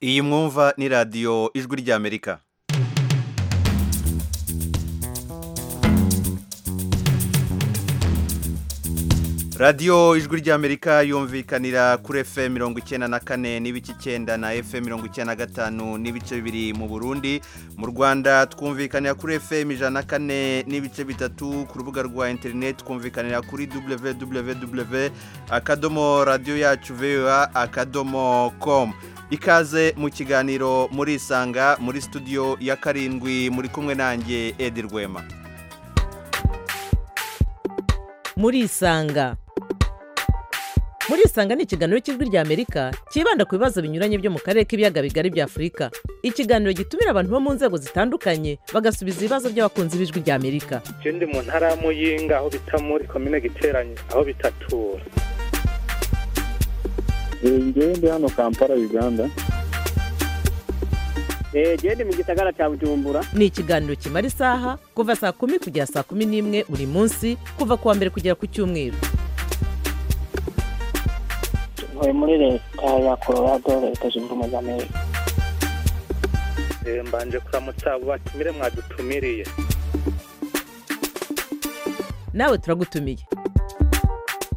iyi mwumva ni radiyo ijwi ry'amerika radiyo ijwi ry'amerika yumvikanira kuri fm mirongo icyenda na kane n'ibice icyenda na fm mirongo icyenda na gatanu n'ibice bibiri mu burundi mu rwanda twumvikanira kuri fm ijana na kane n'ibice bitatu ku rubuga rwa interineti twumvikanira kuri www akadomo radiyo yacu vewa akadomo komu ikaze mu kiganiro muri isanga muri studio ya karindwi muri kumwe nanjye edi rwema muri isanga muri isanga ni ikiganiro cy'ijwi ry'amerika cyibanda ku bibazo binyuranye byo mu karere k'ibiyaga bigari bya afurika ikiganiro gitumira abantu bo mu nzego zitandukanye bagasubiza ibibazo by'abakunzi b'ijwi ry'amerika ndi mu ntara ya muyinga aho bita muri komine giteranye aho bitatura ngewe ndi hano kampala uganda gende mu gisagara cya bujumbura ni ikiganiro kimara isaha kuva saa kumi kugera saa kumi n'imwe buri munsi kuva ku wa mbere kugera ku cyumweru tuvuye muri leta ya colorado leta zunze ubumwe za amerika Eh, mbanje kuramutsa abo batumire mwadutumiriye nawe turagutumiye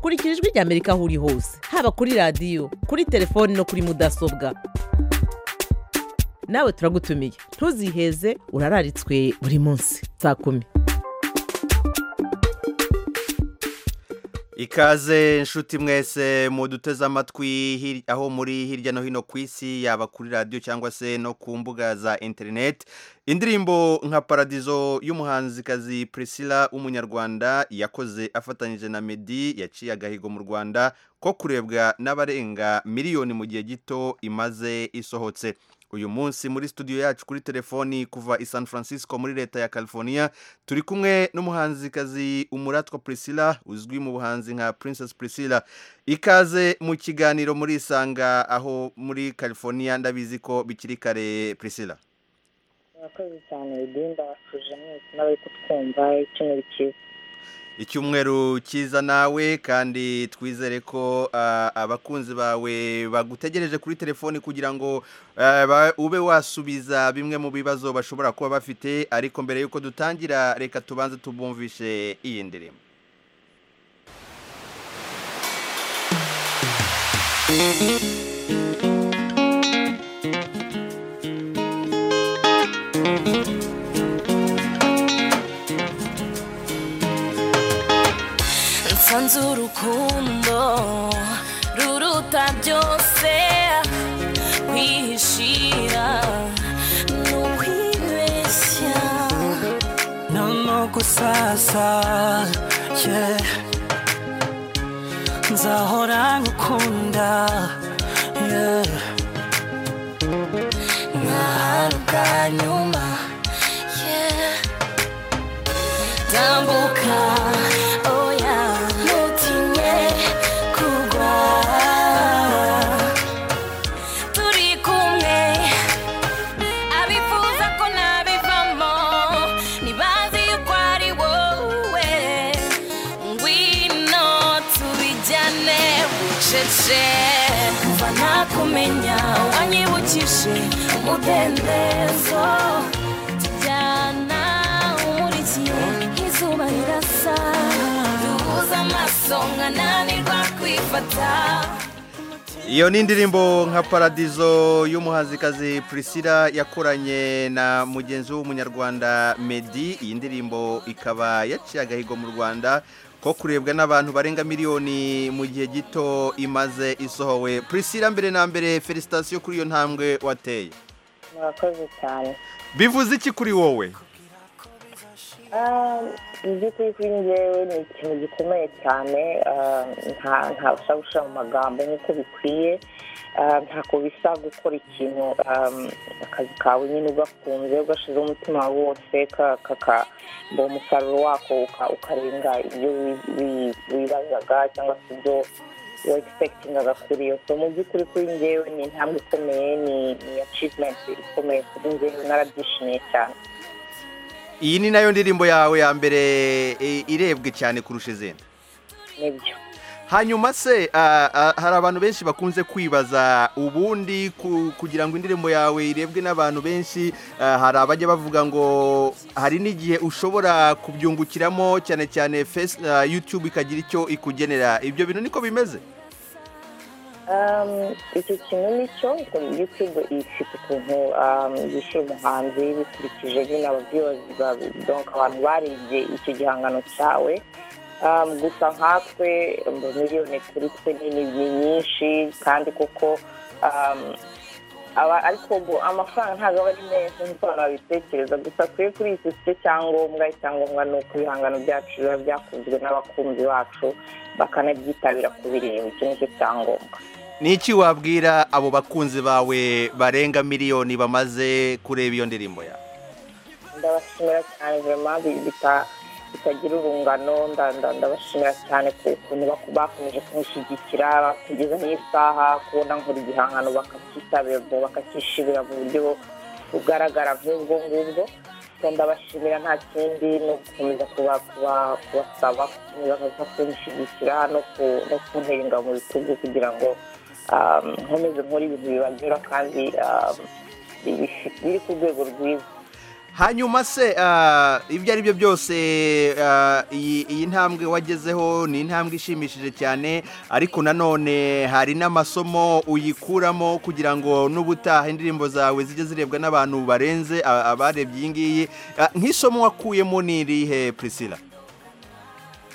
kurikira ijwi ry'amerika aho uri hose haba kuri radiyo kuri telefoni no kuri mudasobwa nawe turagutumiye ntuziheze urararitswe buri munsi saa kumi ikaze inshuti mwese muduteze amatwi hir- aho muri hirya no hino ku isi yaba kuri radiyo cyangwa se no ku mbuga za interineti indirimbo nka paradizo y'umuhanzikazi priscilla w'umunyarwanda yakoze afatanyije na medi yaciye agahigo mu rwanda ko kurebwa n'abarenga miliyoni mu gihe gito imaze isohotse uyu munsi muri studio yacu kuri telefoni kuva i san francisco muri leta ya california turi kumwe n'umuhanzikazi umuratwa priscilla uzwi mu buhanzi nka princess priscilla ikaze mu kiganiro muri isanga aho muri california ndabizi ko bikiri kare priscilla murakoze cyane bidinda tuje mwese n'abari kutwumva icyumweru cyiza icyumweru cyiza nawe kandi twizere ko ah, abakunzi bawe bagutegereje kuri telefoni kugira ngo ah, ba- ube wasubiza bimwe mu bibazo bashobora kuba bafite ariko mbere y'uko dutangira reka tubanze tubumvishe iyi ndirimbo nsanze urukundo ruruta byose kwihishira ni ukwibeshya Nanoko sasa yeah. Nzahora ngukunda yeah. nk'ahantu bwa nyuma yeah. tambuka oya ntutinye kugwa turi kumwe abifuza ko nabivamo ntibazi yuko ari wowe ngwino tubijyane bucece kuva nakumenya wanyibukije umudendezo tujyana umurikiye izuba rirasa duhuza amaso nkananirwa kwifata iyo ni indirimbo nka paradizo y'umuhanzikazi priscilla yakoranye na mugenzi w'umunyarwanda medi iyi ndirimbo ikaba yaciye agahigo mu rwanda ko kurebwa n'abantu barenga miliyoni mu gihe gito imaze isohowe priscilla mbere na mbere felicitasiyo kuri iyo ntambwe wateye murakoze cyane bivuze iki kuri wowe Ah, mu by'ukuri kuri njyewe ni ikintu gikomeye cyane ah, nta- ntabasha gushyira mu magambo nk'uko bikwiye Ah, ntako bisa gukora ikintu ah, akazi kawe nyine ugakunze ugashizeho umutima wawe wose ka- kaka- ngo umusaruro wako uka- ukarenga ibyo wi- wi- wibazaga cyangwa se ibyo wa egisipekitingaga kuri iyo so mu by'ukuri kuri njyewe ni intambwe ikomeye ni ni acivumenti ikomeye kuri njyewe narabyishimiye cyane iyi ni nayo ndirimbo yawe ya mbere e, irebwe cyane kurusha izindi nibyo hanyuma se ah, ah, hari abantu benshi bakunze kwibaza ubundi ku- kugira ngo indirimbo yawe irebwe n'abantu benshi ah, hari abajya bavuga ngo hari n'igihe ushobora kubyungukiramo cyane cyane face ah, youtube ikagira icyo ikugenera ibyo bintu niko bimeze Um, icyo kintu ni cyo youtube ifite ukuntu um, yishyura umuhanzi bikurikije nyine ababyuwazi donc abantu barebye icyo gihangano cyawe um, gusa nkatwe ngo miliyoni kuri twe ni ni ni nyinshi kandi kuko um, aba ariko ngo amafaranga ntabwo aba ari meza nk'uko abantu babitekereza gusa twe kuri iki si cyo cyangombwa icyangombwa ni uko ibihangano byacu biba byakunzwe n'abakunzi bacu bakanabyitabira kubireba icyo ni cyo cyangombwa ni iki wabwira abo bakunzi bawe barenga miliyoni bamaze kureba iyo ndirimbo yawe ndabashimira cyane vema bitagira urungano nda- nda- ndabashimira cyane ku kuntu bak- bakomeje kumushyigikira kugeza n'isaha kubona nkora igihangano bakacyitabira bakacyishimira mu buryo bugaragara nk'ubwo ngubwo So, ndabashimira nta kindi ni ugukomeza kuba- kuba- kubasaba gukomeza kuza kunshyigikira no ku- no kuntera ingabo mu bitugu kugira ngo um, nkomeze nkore ibintu bibagera kandi um, biri- biri ku rwego rwiza hanyuma se ah, ibyo ari byo byose ah, iyi iyi ntambwe wagezeho ni intambwe ishimishije cyane ariko nanone hari n'amasomo uyikuramo kugira ngo n'ubutaha indirimbo zawe zijye zirebwa n'abantu barenze ah, abarebye iyi ngiyi Ah, nk'isomo wakuyemo ni irihe priscilla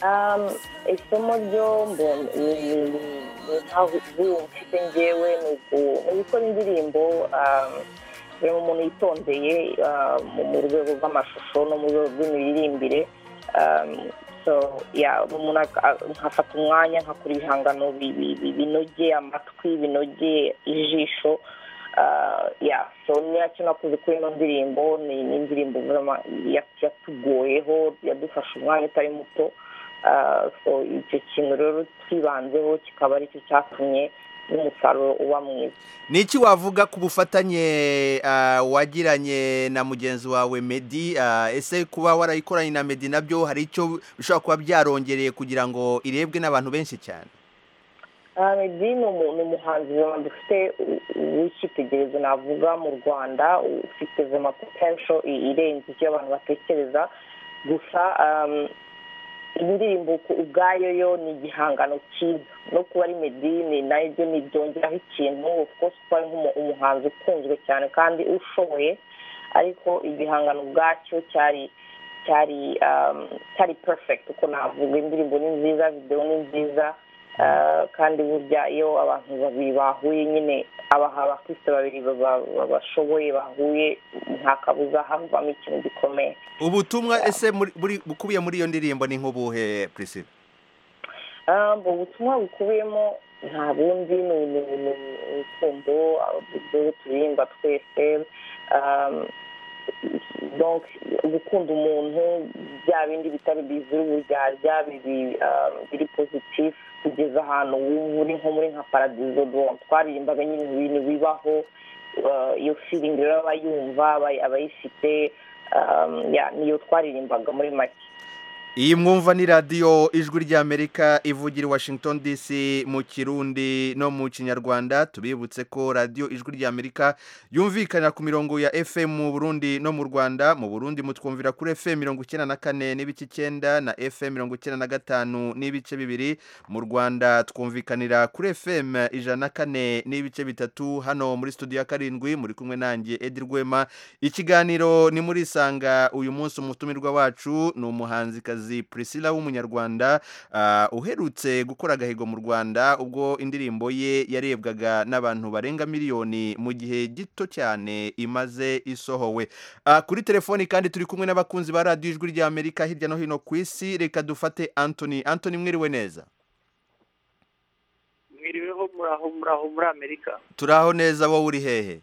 Um, isomo ryo mbo- ni- ni- ni- ni nkaho ubu mfite ngewe ni uku- ni gukora indirimbo um, reba umuntu yitondeye um, mu rwego rw'amashusho no mu rwego rw'imiririmbire um, so yeah, umuntu ak- a- nkafata umwanya nkakora ibihangano bi- bi- bi- binogeye amatwi binogeye ijisho Uh, yeah, so nicyo nakoze kuri ino ndirimbo ni ni indirimbo vraiment yat- yatugoyeho yadufashe umwanya utari muto Uh, so icyo kintu rero twibanzeho kikaba aricyo cyatumye n'umusaruro uba mwiza ni iki wavuga ku bufatanye ah, wagiranye na mugenzi wawe medi Ah, ese kuba warayikoranye na medi nabyo hari icyo bishobora kuba byarongereye kugira ngo irebwe n'abantu benshi cyane Ah, Meddy ni umu- ni umuhanzi zema dufite u- u- w'icyitegererezo navuga mu rwanda u- ufite zema potential i- irenze icyo abantu batekereza gusa um, indirimbo ku- ubwayo yo ni igihangano cyiza no kuba ari Meddy ni nayo byo ni byongeraho ikintu of course kuba ari nk'umu- umuhanzi ukunzwe cyane kandi ushoboye ariko igihangano ubwacyo cyari cyari um, cyari perfect uko navuga indirimbo ni nziza videwo ni nziza Uh, kandi burya iyo abantu babiri bahuye nyine abaha abakristo babiri baba- baba- bashoboye bahuye nta kabuza havamo ikintu gikomeye ubutumwa ese muri- buri- bukubiye muri iyo ndirimbo ni nk'ubuhe priscilla Ah, ubwo butumwa bukubiyemo nta bundi ni ni- ni- ni urukundo uburyo turirimba twese um, donc gukunda umuntu bya bindi bitari bizi uburyarya bibi um, biri positif kugeza ahantu wumva uri nko muri nka paradizo donc twaririmbaga nyine ibintu bibaho uh, iyo feeling rero abayumva abay- abayifite um, yeah, niyo twaririmbaga muri make iyi mwumva ni radiyo ijwi ry'amerika ivugira i washington dc mu kirundi no mu kinyarwanda tubibutse ko radiyo ijwi ry'amerika yumvikana ku mirongo ya fm mu burundi no mu rwanda mu burundi mutwumvira kuri fm mirongo icyenda na kane n'ibice icyenda na fm mirongo icyenda na gatanu n'ibice bibiri mu rwanda twumvikanira kuri fm ijana na kane n'ibice bitatu hano muri studio ya karindwi muri kumwe nanjye edi rwema ikiganiro ni muri isanga uyu munsi umutumirwa wacu ni umuhanzikazi priscilla w'umunyarwanda ah, uherutse gukora agahigo mu rwanda ubwo indirimbo ye yarebwaga n'abantu barenga miliyoni mu gihe gito cyane imaze isohowe Ah, kuri telefoni kandi turi kumwe n'abakunzi ba radiyo ijwi ry'amerika hirya no hino ku isi reka dufate antony antony mwiriwe neza mwiriweho muraho muraho muri amerika turaho neza wowe uri hehe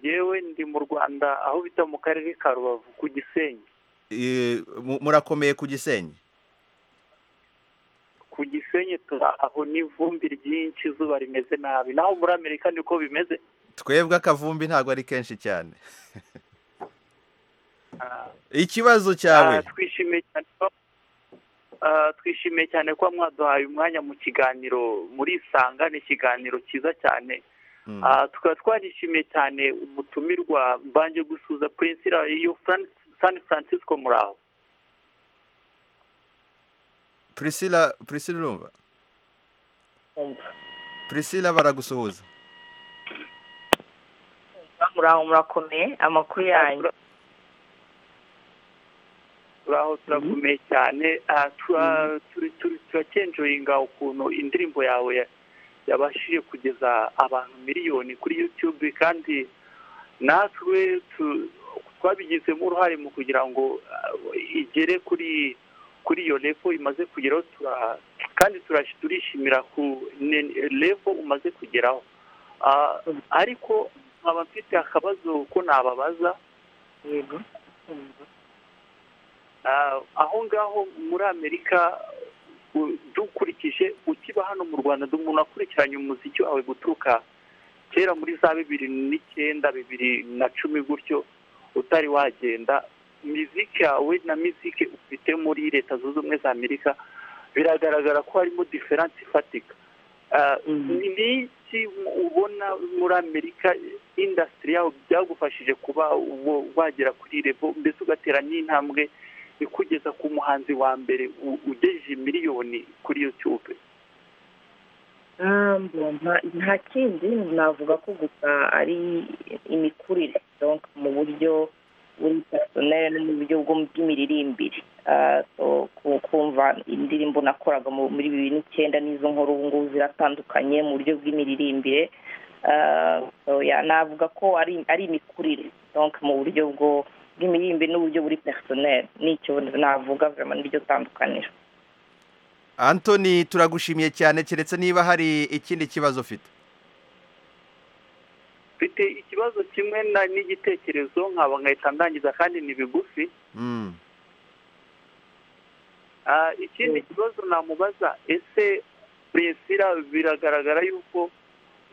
yewe ndi mu rwanda aho bita mu karere ka rubavu ku gisenyi Eh, mu- murakomeye ku gisenyi ku gisenyi turaho n'ivumbi ryinshi izuba rimeze nabi naho muri amerika niko bimeze twebwe akavumbi ntabwo ari kenshi cyane Ah, ikibazo ah, cyawe twishimiye cyane ko Ah, twishimiye cyane kuba mwaduhaye umwanya mu kiganiro murisanga ni ikiganiro cyiza cyane Mm. Ah, tukaba twarishimiye cyane umutumirwa mbanje gusuza prince iyo Fran- san francisco muraho priscilla priscilla urumva umva priscilla baragusuhuza muraho murakomeye amakuru yanyu turaho turakomeye cyane Ah, tura- turi- turi- turakenjoyinga ukuntu indirimbo yawe ya- yabashije kugeza abantu miliyoni kuri youtube kandi natwe tu- twabigizemo uruhare mu kugira ngo ah, igere kuri kuri iyo levo imaze kugeraho tura- kandi turash- turishimira ku ne- levo umaze kugeraho Ah, ariko nkaba mfite akabazo ko nababaza yego Ah, aho ngaho muri amerika u- dukurikije ukiba hano mu rwanda du- umuntu akurikiranye umuziki wawe guturuka kera muri za bibiri n'icyenda bibiri na cumi gutyo utari wagenda miziki yawe na miziki ufite muri leta zunze ubumwe za amerika biragaragara ko harimo diferansi ifatika Ah, ni ni iki ubona muri amerika indasitiri yawe byagufashije kuba wo- wagera kuri revo mbese ugatera n'intambwe ikugeza ku muhanzi wa mbere u- ugejeje miliyoni kuri youtube Um, nta- nta kindi navuga ko gusa ari imikurire donc mu buryo buri personel no mu buryo bwo- bw'imiririmbire Ah, so, ku- kumva indirimbo nakoraga mu- muri bibiri n'icyenda n'izo nkora ubu ngubu ziratandukanye mu buryo bw'imiririmbire Ah, so, yeah, navuga ko ari ari imikurire donc mu buryo bwo bw'imiririmbire n'uburyo buri personel nicyo navuga vraiment niryo tandukaniro antoni turagushimiye cyane keretse niba hari ikindi kibazo ufite mfite ikibazo kimwe na- n'igitekerezo nkaba nkahita ndangiza kandi ni bigufi Mm. Ah, ikindi kibazo namubaza ese buresira biragaragara yuko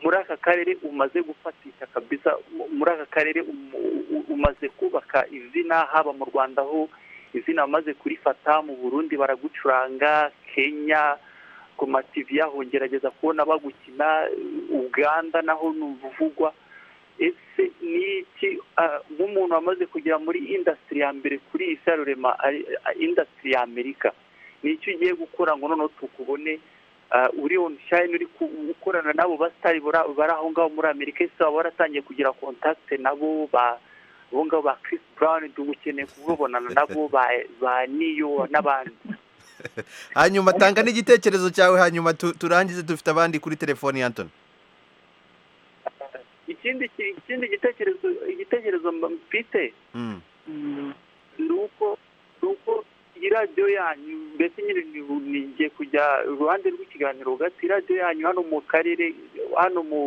muri aka karere umaze gufatisha kabisa mu- muri aka karere um- u- umaze kubaka izina haba mu rwanda aho izina amaze kurifata mu burundi baragucuranga kenya ku mativi yaho ngerageza kubona bagukina uganda naho ni ubuvugwa ese ni iki ah, nk'umuntu wamaze kugera muri indasitiri ya mbere kuri iyi sarurema indasitiri ya amerika ni icyo ugiye gukora ngo noneho tukubone ah, uri on shine uri ku- gukorana n'abo basitari bara- bari aho ngaho muri amerika ese waba waratangiye kugira kontakite nabo ba abo ngabo ba Chris Brown dukeneye kubabonana nabo ba ba niyo n'abandi hanyuma tanga n'igitekerezo cyawe hanyuma tu- turangize dufite abandi kuri telefoni antoni ikindi ki- ikindi gitekerezo igitekerezo mba- mfite Mm. ni uko ni uko iyi radiyo yanyu mbese nyine ni- nigiye kujya iruhande rw'ikiganiro hagati radiyo yanyu hano mu karere hano mu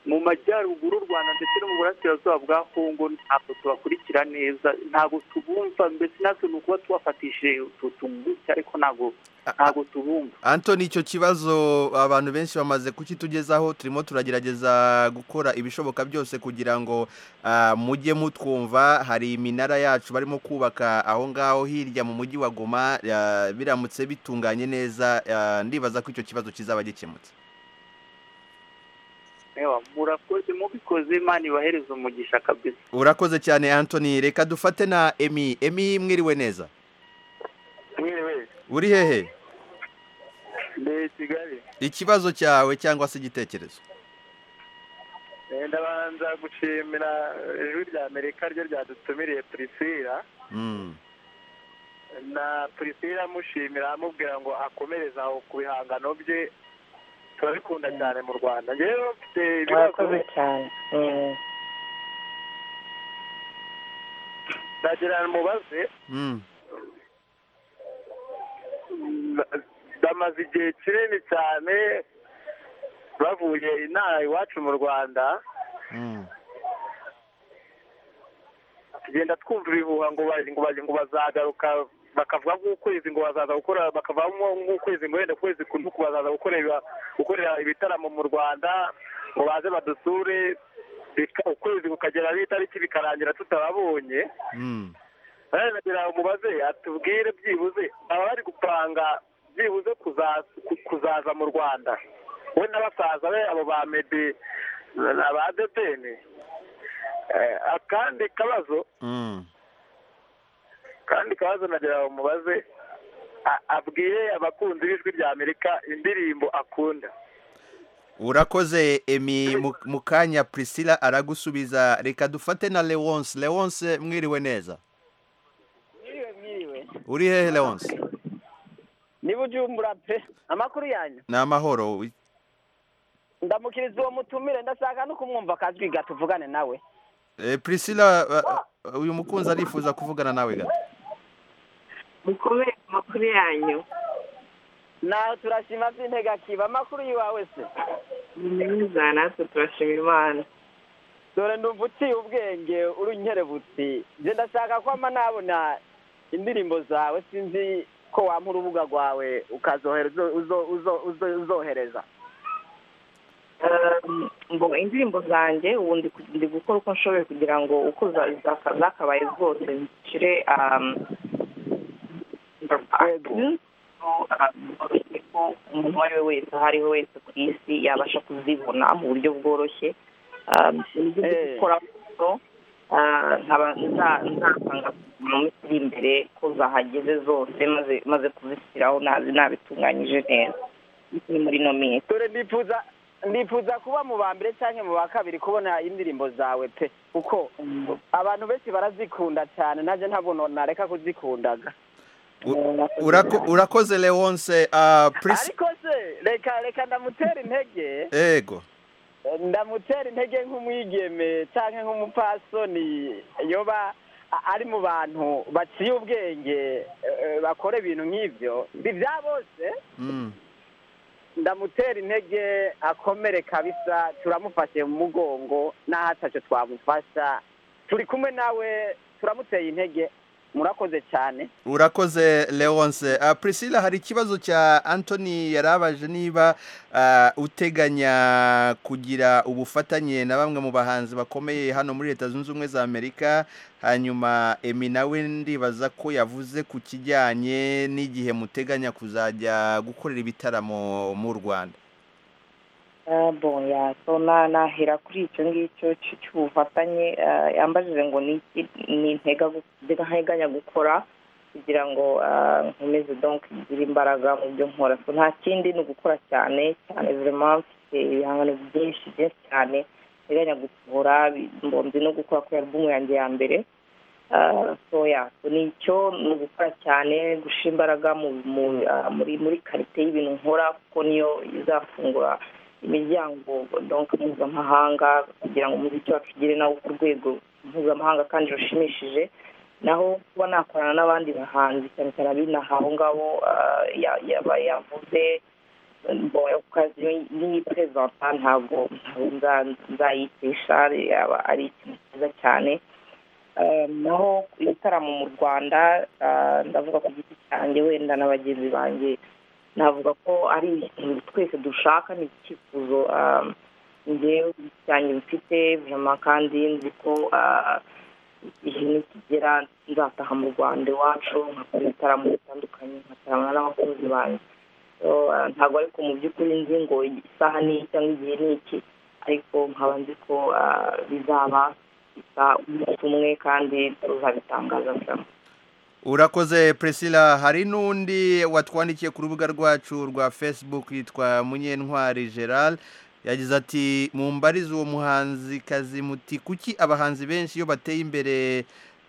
mu majyaruguru u rwanda ndetse no mu burasirazuba bwa kongo ntabwo tubakurikira neza ntabwo tubumva mbese natwe ni ukuba tubafatishije tutumvise ariko ntabwo ntabwo tubumva antoni icyo kibazo abantu benshi bamaze kukitugezaho turimo turagerageza gukora ibishoboka byose kugira ngo ah, mujye mutwumva hari iminara yacu barimo kubaka aho ngaho hirya mu mujyi wa goma ah, biramutse bitunganye neza ah, ndibaza ko icyo kibazo kizaba gikemutse Ewa, murakoze mubikoze imana ibahereza umugisha kabisa urakoze cyane antoni reka dufate na emi emi mwiriwe neza mwewe uri hehe ndi kigali ikibazo cyawe cyangwa se igitekerezo ndabanza gushimira ijwi rya amerika ryo ryadutumiriye purisira Mm. na purisira amushimira amubwira ngo akomereze aho ku bihangano bye turabikunda cyane mu rwanda rero mfite ibibazo murakoze cyane Mm. ndagira mubaze Mm. Ba- bamaze igihe kinini cyane bavuye inaha iwacu mu rwanda Mm. tugenda twumva ibihuha ngo ba- ngo ba- ngo bazagaruka bakavuga nk'ukwezi ngo bazaza gukora bakavamo nk'ukwezi ngo wenda ukwezi kunuku bazaza gukorera gukorera ibitaramo mu rwanda ngo baze badusure bika- ukwezi kukagera ari itariki bikarangira tutababonye Mm. baragira umubaze atubwire byibuze baba bari gupanga byibuze kuzaza ku- kuzaza mu rwanda we na basaza be abo ba medi na ba dedeni Eh, akandi kabazo Mm. kandi kabazo nagira ngo mubaze a- abwire abakunzi b'ijwi rya amerika indirimbo akunda urakoze emi mu- mu kanya priscilla aragusubiza reka dufate na leonce leonce mwiriwe neza uri hehe leonce niba ujumbura pe amakuru yanyu ni amahoro ndamukiriza uwo mutumire ndashaka no kumwumva akajwi gato tuvugane nawe Eh, priscilla uh, uh, uyu mukunzi arifuza kuvugana nawe gato mukomere ku makuru yanyu nawe turashima by'integakiba amakuru yiwawe se ni meza natwe turashima imana dore ndumva uciye ubwenge urunkerebutsi nge ndashaka ko ama nabona indirimbo zawe sinzi ko wampa urubuga rwawe ukazohereza uzo- uzo- uzo- uzohereza Um, ngo indirimbo zanjye ubu ndi ku- ndi gukora uko nshoboye kugira ngo uko za- zaka- zakabaye zose nshire um, iTunes, um, ko umuntu uwo ari we wese aho ari we wese ku isi yabasha kuzibona mu buryo bworoshye Um, nibyo ndi Eh. gukora so, uh, nkaba nza- nzatanga mu minsi iri imbere ko zahageze zose maze maze kuzishyiraho nazi nabitunganyije neza ni muri ino minsi dore ndifuza ndifuza kuba mu ba mbere cyangwa mu ba kabiri kubona indirimbo zawe pe kuko abantu benshi barazikunda cyane nanjye ntabwo nareka kuzikundaga U- urako- urakoze leonce uh, Pris- ariko se reka reka ndamutera intege ego ndamutera intege nk'umwigeme cyangwa nk'umupasoni yoba a- ari mu bantu baciye ubwenge eh, bakora ibintu nk'ibyo Ndi bya bose mm. ndamutera intege akomere kabisa turamufashe mu mugongo n'aho atacyo twamufasha turi kumwe nawe turamuteye intege murakoze cyane urakoze leonce uh, priscilla hari ikibazo cya anthony yarabaje niba uh, uteganya kugira ubufatanye na bamwe mu bahanzi bakomeye hano muri leta zunze ubumwe za amerika hanyuma emi nawe ndibaza ko yavuze ku kijyanye n'igihe muteganya kuzajya gukorera ibitaramo mu rwanda Ah, bon ya so na nahera kuri icyo ngicyo cy- cy'ubufatanye ah, yambajije ngo ni iki ni ntega gu- ntega- nteganya gukora kugira ngo ah, nkomeze donc ngire imbaraga mu byo nkora so nta kindi ni ugukora cyane cyane vraiment mfite ibihangano byinshi byinshi cyane nteganya gusohora bi- mbonzi no gukora kuri album yanjye ya mbere Ah, so ya so ni icyo ni ugukora cyane gushira imbaraga mu mu- ah, muri muri karite y'ibintu nkora kuko niyo izafungura imiryango donc mpuzamahanga kugira ngo umuziki wacu ugere nawo ku rwego mpuzamahanga kandi rushimishije naho kuba nakorana n'abandi bahanzi cyane cyane abinaha aho ngaho ah, ya- yaba yavuze niyiperezanta ntabwo ntabwo nza- nzayitisha yaba ari ikintu cyiza cyane Eh, naho ibitaramo mu rwanda ah, ndavuga ku giti cyanjye wenda na bagenzi banjye navuga ko ari ikintu twese dushaka ni icyifuzo ah, njyewe cyanjye mfite vuma kandi nzi ko ah, igihe nikigera nzataha mu rwanda iwacu nkakora ibitaramo bitandukanye nkataramana n'abakunzi banjye So, ah, ntabwo ariko mu by'ukuri nzi ngo isaha ni iki cyangwa igihe ni iki ariko nkaba nzi ko ah, bizaba bisa umunsi umwe kandi tuzabitangaza vuba urakoze priscilla hari n'undi watwandikiye ku rubuga rwacu rwa facebook yitwa munyentwari gerard yagize ati mumbarize uwo muhanzikazi muti kuki abahanzi benshi iyo bateye imbere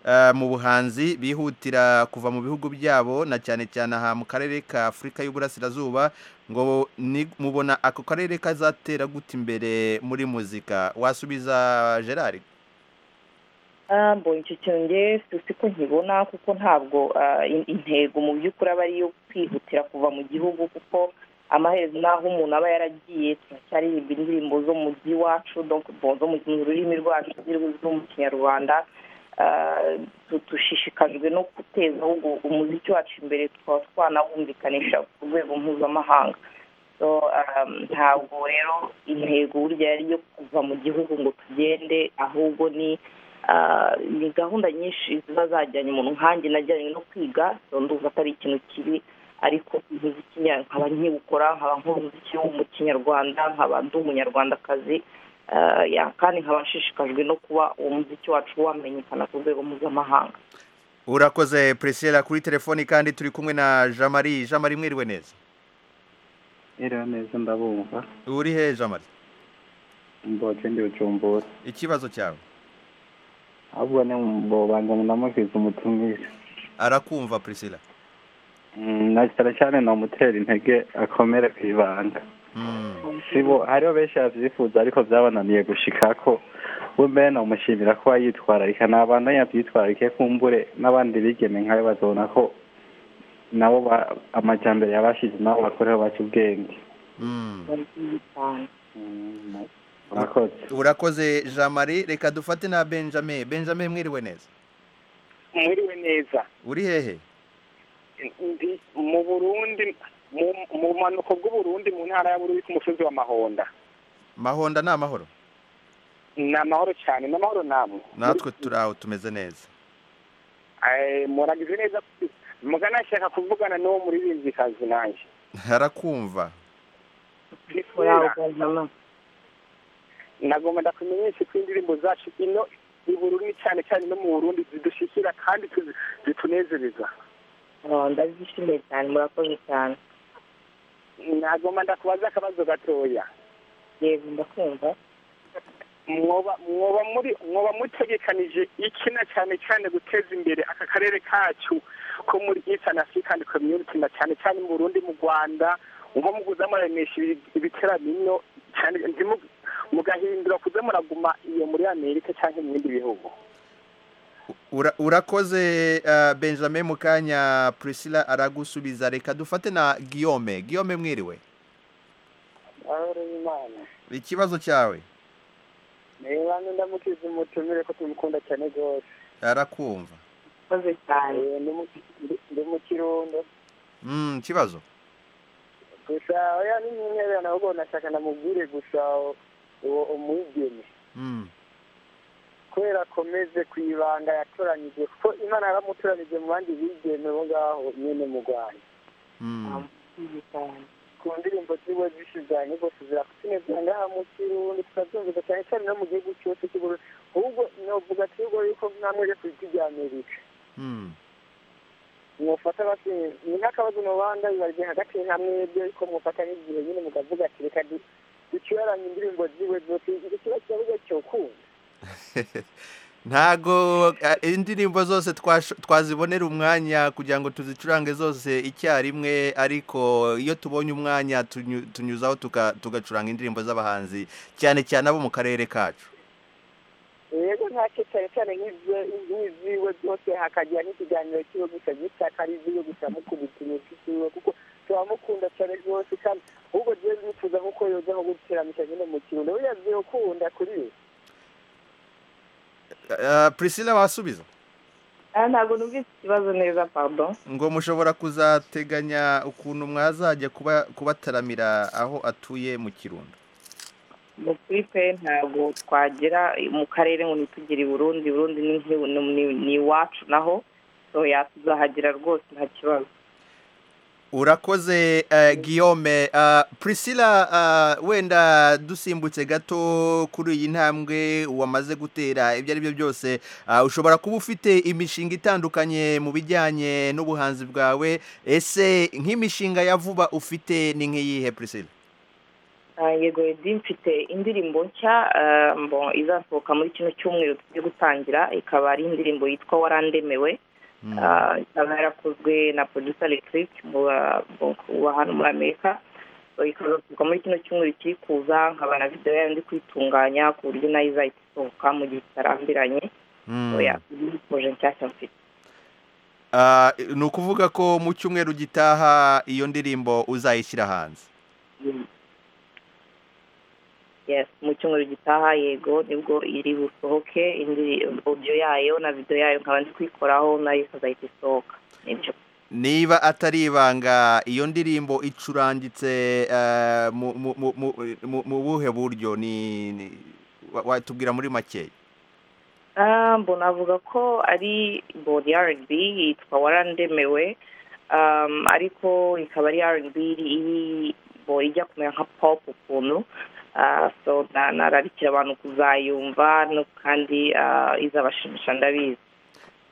eh, mu buhanzi bihutira kuva mu bihugu byabo na cyane cyane aha mu karere ka afurika y'uburasirazuba ngo ni- mubona ako karere kazatera gute imbere muri muzika wasubiza gerard Ah, bo icyo kintu njye si- si ko nkibona kuko ntabwo ah, in- intego mu by'ukuri aba ari iyo kwihutira kuva mu gihugu kuko amaherezo n'aho umuntu aba yaragiye turacyaririmba indirimbo zo mu by'iwacu donc bon, zo mu mu rurimi rwacu ziri- zo mu kinyarwanda Ah, tu- dushishikajwe no guteza ahubwo umuziki wacu imbere tukaba twanawumvikanisha ku rwego mpuzamahanga so um, ntabwo rero intego burya yari iyo kuva mu gihugu ngo tugende ahubwo ni ah, ni gahunda nyinshi ziba zajyanye umuntu nkanjye najyanye no kwiga ndumva atari ikintu kibi ariko umuziki nya- nkaba nkiwukora nkaba nkora umuziki w'umukinyarwanda nkaba ndi umunyarwandakazi ah, ya, kandi nkaba nshishikajwe no kuba uwo muziki wacu wamenyekana ku rwego mpuzamahanga urakoze priscilla kuri telefoni kandi turi kumwe na jean marie jean marie mwiriwe neza Mwiriwe neza ndabumva uri he jean marie mboce ndi bucumbura ikibazo cyawe ahubwo ni mbo banza ndamusize umutumire arakumva priscilla Mm, na cyane cyane namutera intege akomere ku ibanga sibo hariho benshi babyifuza ariko byabananiye gushika ko we mbere namushimira ko yitwararika ni abantu yabyitwararike kumbure n'abandi bigeme nkawe bazabona ko nabo ba- amajyambere yabashize nabo bakoreho baca ubwenge murakoze urakoze jean marie reka dufate na benjamin benjamin mwiriwe neza mwiriwe neza uri hehe ndi mu burundi mu- mu bumanuko bw'uburundi mu ntara ya bururi ku musozi wa mahonda mahonda ni amahoro ni amahoro cyane ni amahoro namwe natwe turi aho tumeze neza Eh, muragize neza muganashaka kuvugana n'uwo muririmbyikazi nanjye arakumva nagomba ndakumenyesha ko indirimbo zacu ino i burundi cyane cyane no mu burundi zidushyikira kandi tuzi- zitunezereza Ah, ndabyishimiye cyane murakoze cyane nagomba ndakubaza akabazo gatoya yego ndakumva mwoba mwoba muri mwoba mutegekanije ikina cyane cyane guteza imbere aka karere kacu ko muri Eastern African Community na cyane cyane mu Burundi mu Rwanda uba muguza muranisha ibiteramino cyane ntimu- mugahindura kuza muraguma iyo muri Amerika cyangwa mu bindi bihugu Ura- urakoze ah, benjamin mu kanya priscilla aragusubiza reka dufate na guillaume guillaume mwiriwe ikibazo cyawe niba ndamukiza umutumire ko tumukunda cyane rwose arakumva murakoze cyane ndi mu kirundo Mm, ikibazo gusa oya ni nkintererano ahubwo nashaka namubwire gusa uwo umwigeme Mm. kubera akomeze ku ibanga yatoranyije kuko imana yaramutoranyije mu bandi bigeme bo ngaho nyine mu rwanda ku ndirimbo ziwe zishizanye rwose zirakutineza ngaha mu kirundi tukazumviza cyane cyane no mu gihugu cyose cy'uburundi ahubwo novuga ati ahubwo yuko mwamwere ku isi rya amerika mwufata bati ni nk'akabazo mubanda bibarye hagati nka mwebwe ariko mwufata nk'igihe nyine mukavuga ati reka du- ducuraranye indirimbo ziwe zose iki kiba kibazo cyokunda ntago ah, indirimbo zose twasho- twazibonera umwanya kugira ngo tuzicurange zose icyarimwe ariko iyo tubonye umwanya tunyu- tunyuzaho tuka- tugacuranga indirimbo z'abahanzi cyane cyane abo mu karere kacu rero ntacyo cyane cyane nk'izo- nk'iziwe zose hakagira n'ikiganiro kiwe gusa gitaka ari iziwe gusa mukubitira iziwe kuko turamukunda cyane rwose kandi ahubwo ziwe zifuza nk'uko yoza nko guteramisha nyine mu kirundo buriya zirukunda kuri we Ah, priscilla wasubiza Ah, ntabwo numvise ikibazo neza pardon ngo mushobora kuzateganya ukuntu mwazajya kuba kubataramira aho atuye mu kirundo mu kuri twe ntabwo twagera mu karere ngo ntitugire i burundi burundi ni nk'i- ni- ni- ni iwacu naho so yatuzahagera rwose nta kibazo urakoze eh, guillaume Ah, priscilla ah, wenda dusimbutse gato kuri iyi ntambwe wamaze gutera ibyo ari byo byose ah, ushobora kuba ufite imishinga itandukanye mu bijyanye n'ubuhanzi bwawe ese nk'imishinga ya vuba ufite ni nk'iyihe priscilla Ah, yego edi mfite indirimbo nshya ah, mbo izasohoka muri kino cyumweru tugiye gutangira ikaba ari indirimbo yitwa warandemewe Ah, ikaba yarakozwe na producer electric mu ba- mu- wa hano muri amerika So, ikazasohoka muri kino cyumweru kiri kuza nkaba na videwo yayo ndi kwitunganya ku buryo nayo izahita isohoka mu gihe kitarambiranye oya uje nshyashya mfite Ah, ni ukuvuga ko mu cyumweru gitaha iyo ndirimbo uzayishyira hanze yes mu cyumweru gitaha yego nibwo iri busohoke indi audio yayo na video yayo nkaba ndi kwikoraho nayo ikazahita isohoka nibyo niba atari ibanga iyo ndirimbo icurangitse eh, mu- mu- mu- mu- mu mu buhe buryo ni ni- wa- watubwira muri makeya Ah, mbona avuga ko ari bodi rb yitwa warandemewe um, ariko ikaba ari rb iri- bo ijya kumera nka pop ukuntu Ah, so na- nararikira abantu kuzayumva no kandi ah, izabashimisha ndabizi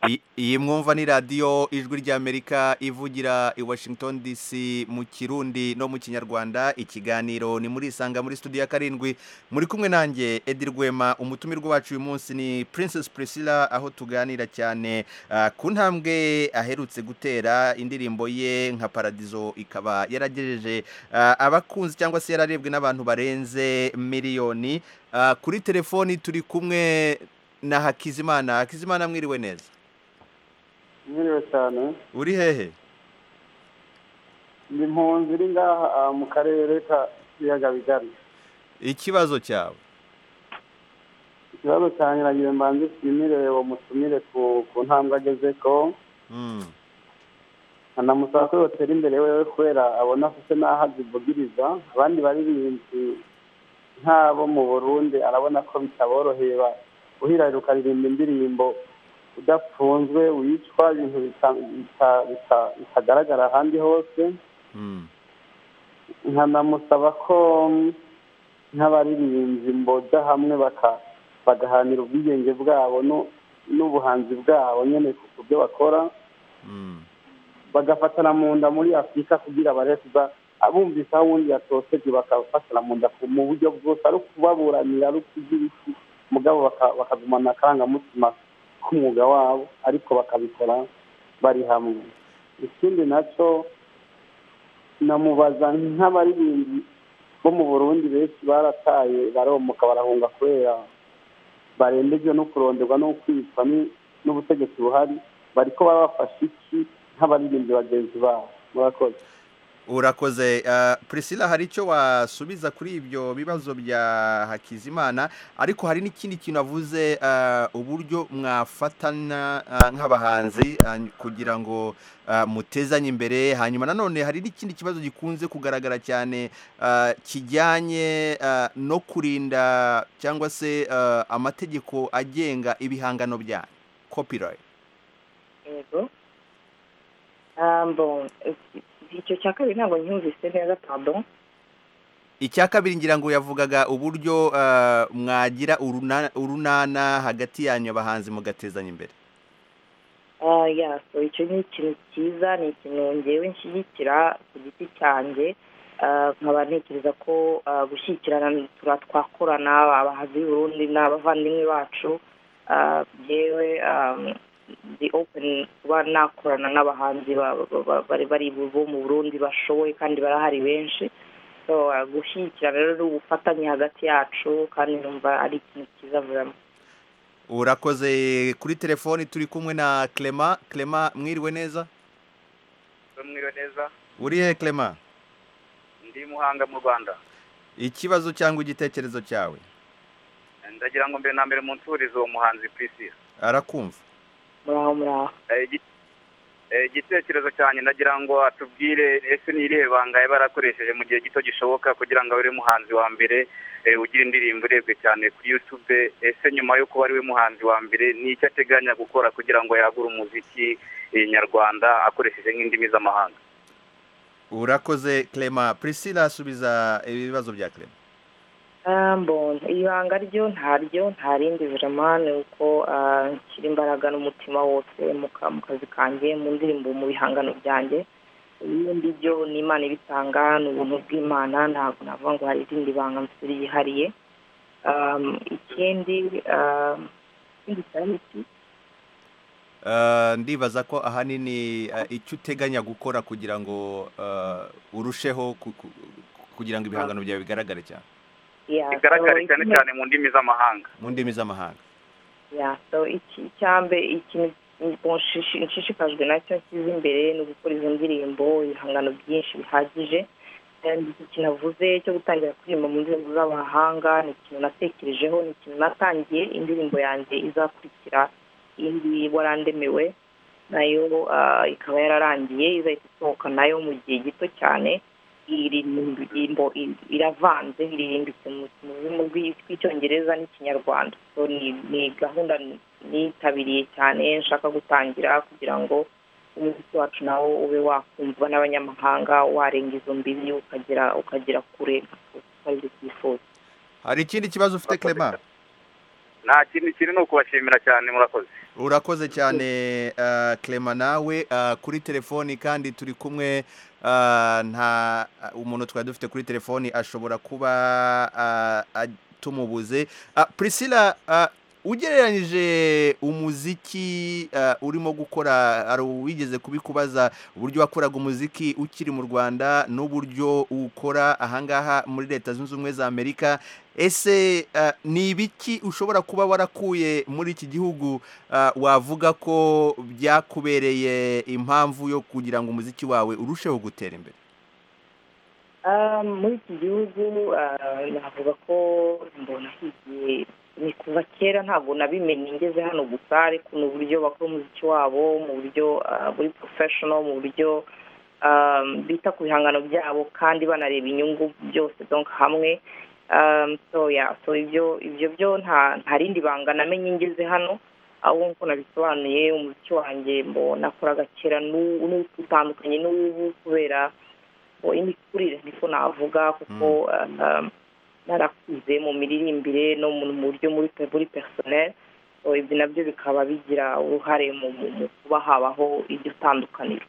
I- iyi mwumva ni radiyo ijwi ry'amerika ivugira i washington dc mu kirundi no mu kinyarwanda ikiganiro ni muri isanga muri studio ya karindwi muri kumwe nanjye edi rwema umutumirwa wacu uyu munsi ni princess priscilla aho tuganira cyane ah, ku ntambwe aherutse gutera indirimbo ye nka paradizo ikaba yaragejeje ah, abakunzi cyangwa se yararebwe n'abantu barenze miliyoni Ah, kuri telefoni turi kumwe na hakizimana hakizimana mwiriwe neza mwiriwe cyane uri hehe ndi mpunzi iri ngaha ah, mu karere ka ibiyaga bigari ikibazo cyawe ikibazo cyanjye nagiye mbanze nshimire uwo mutumire ku ku ntambwe ageze ko anamusaba ko yotera imbere wewe kubera abona afite n'aho azivugiriza abandi baririmbyi nk'abo mu burundi arabona ko bitaboroheye ba- uhirahira ukaririmba indirimbo udapfunzwe wicwa ibintu bita- bita- bita- bitagaragara ahandi hose nkanamusaba ko nk'abaririmbyi mboda hamwe baka- bagahanira ubwigenge bwabo nu- n'ubuhanzi bwabo nyine ku ku byo bakora bagafatana mu nda muri afurika kugira barebe kuza abumvise aho uwundi yatoseje bakafatana mu nda ku- mu buryo bwose ari ukubaburanira ari ukugira iki mugabo baka- bakagumana akarangamutima k'umwuga wabo ariko bakabikora bari hamwe ikindi nacyo namubaza nk'abaririmbyi bo mu burundi benshi barataye baromoka barahunga kubera barembejwe no kuronderwa no kwicwa ni- n'ubutegetsi buhari bariko babafasha iki nk'abaririmbyi bagenzi babo murakoze urakoze ah, priscilla hari icyo wasubiza kuri ibyo bibazo bya hakizimana ariko hari n'ikindi kintu avuze ah, uburyo mwafatana ah, nk'abahanzi ah, kugira ngo ah, mutezanye imbere hanyuma nanone hari n'ikindi kibazo gikunze kugaragara cyane ah, kijyanye ah, no kurinda cyangwa se ah, amategeko agenga ibihangano byanyu copyright yego Ah, bon, iki- icyo cya kabiri ntabwo nyumvise neza pardon icya kabiri ngira ngo yavugaga uburyo ah, mwagira uruna- urunana hagati yanyu abahanzi mugatezanya imbere Ah, ya so icyo ni ikintu cyiza ni ikintu ngewe nshyigikira ku giti cyanjye Ah, nkaba ntekereza ko ah, gushyigikirana tura twakorana abahanzi b'urundi n'abavandimwe bacu Ah, ngewe um, ndi open kuba nakorana n'abahanzi ba- ba- ba- bari bari bo mu burundi bashoboye kandi barahari benshi so ah, gushyigikirana rero ni ubufatanye hagati yacu kandi numva ari ikintu cyiza vraiment urakoze kuri telefoni turi kumwe na clement clement mwiriwe neza mwiriwe neza uri he clement ndi muhanga mu rwanda ikibazo cyangwa igitekerezo cyawe ndagira ngo mbere na mbere munsurize uwo muhanzi priscilla arakumva muraho muraho Eh, igi- eh, igitekerezo cyanjye ndagira ngo atubwire ese ni irihe banga yaba yarakoresheje mu gihe gito gishoboka kugira ngo abe ari muhanzi wa mbere eh, ugira indirimbo irebwe cyane kuri youtube ese nyuma yo kuba ari we muhanzi wa mbere ni icyo ateganya gukora kugira ngo yagure umuziki eh, nyarwanda akoresheje nk'indimi z'amahanga urakoze clement priscilla asubiza ibibazo bya clement Ah, mbona ibanga ryo ntaryo nta rindi virama ni uko ah, nshyira imbaraga n'umutima wose mu ka- mu kazi kanjye mu ndirimbo mu bihangano byanjye ibindi byo ni imana ibitanga ni ubuntu bw'imana ntabwo navuga ngo hari irindi banga mfite ryihariye Um, ikindi um, ikindi cyari iki Ah, ndibaza ko ahanini ah, icyo uteganya gukora kugira ngo ah, urusheho ku- ku- kugira ngo ibihangano byawe bigaragare cyane Yeah, bigaragare so cyane ikindi- cyane mu ndimi z'amahanga mu ndimi z'amahanga ya so iki icyambe ikintu nshishi- nshishikajwe nacyo nshyize imbere ni ugukora izo ndirimbo ibihangano byinshi bihagije kandi iki kintu avuze cyo gutangira kuririmba mu ndirimbo z'amahanga ni ikintu natekerejeho ni ikintu natangiye indirimbo yanjye izakurikira indi warandemewe nayo ah, ikaba yararangiye izahita isohoka nayo mu gihe gito cyane iririmbo iravanze iririmbitse mu mu rurimi rw'Icyongereza n'Ikinyarwanda so ni ni gahunda nitabiriye cyane nshaka gutangira kugira ngo umuziki wacu nawo ube wakumvwa n'abanyamahanga warenga izo mbibi ukagera ukagera kure ukaribyo twifuza hari ikindi kibazo ufite Clement nta kindi kiri ni ukubashimira cyane murakoze urakoze cyane uh, Clement nawe uh, kuri telefoni kandi turi kumwe uh, nta umuntu twari dufite kuri telefoni ashobora kuba uh, uh, tumubuze uh, Priscilla uh, ugereranyije umuziki uh, urimo gukora ari wigeze kubikubaza uburyo wakoraga umuziki ukiri mu Rwanda n'uburyo ukora ahangaha muri leta zunze ubumwe za Amerika ese uh, ni ibiki ushobora kuba warakuye muri iki gihugu uh, wavuga ko byakubereye impamvu yo kugira ngo umuziki wawe urusheho gutera imbere Ah, muri iki gihugu ah, navuga ko mbona higiye ni kuva kera ntabwo nabimenye ngeze hano gusa ariko ni uburyo bakora umuziki wabo mu buryo ah, buri porofeshono mu buryo ah, bita ku bihangano byabo kandi banareba inyungu byose donc hamwe Um, so yeah, so ibyo ibyo byo nta nta rindi banga namenye ngeze hano ahubwo nk'uko nabisobanuye umuziki wanjye mbona nakoraga kera n'u- n'ubu utandukanye n'ubu kubera ngo imikurire niko navuga kuko um, narakuze mu miririmbire no mu mu buryo muri pe- muri personnel so ibyo nabyo bikaba bigira uruhare mu mu mu kuba habaho iryo tandukaniro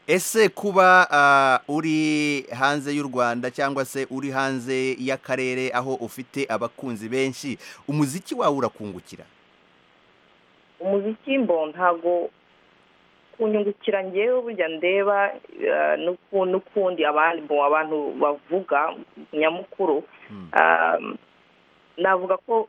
ese kuba ah, uri hanze y'u rwanda cyangwa se uri hanze y'akarere aho ufite abakunzi benshi umuziki wawe urakungukira umuziki mbo ntago kunyungukira ngewe burya ndeba eh, n'uku- n'ukundi abandi mbo abantu bavuga nyamukuru um, navuga ko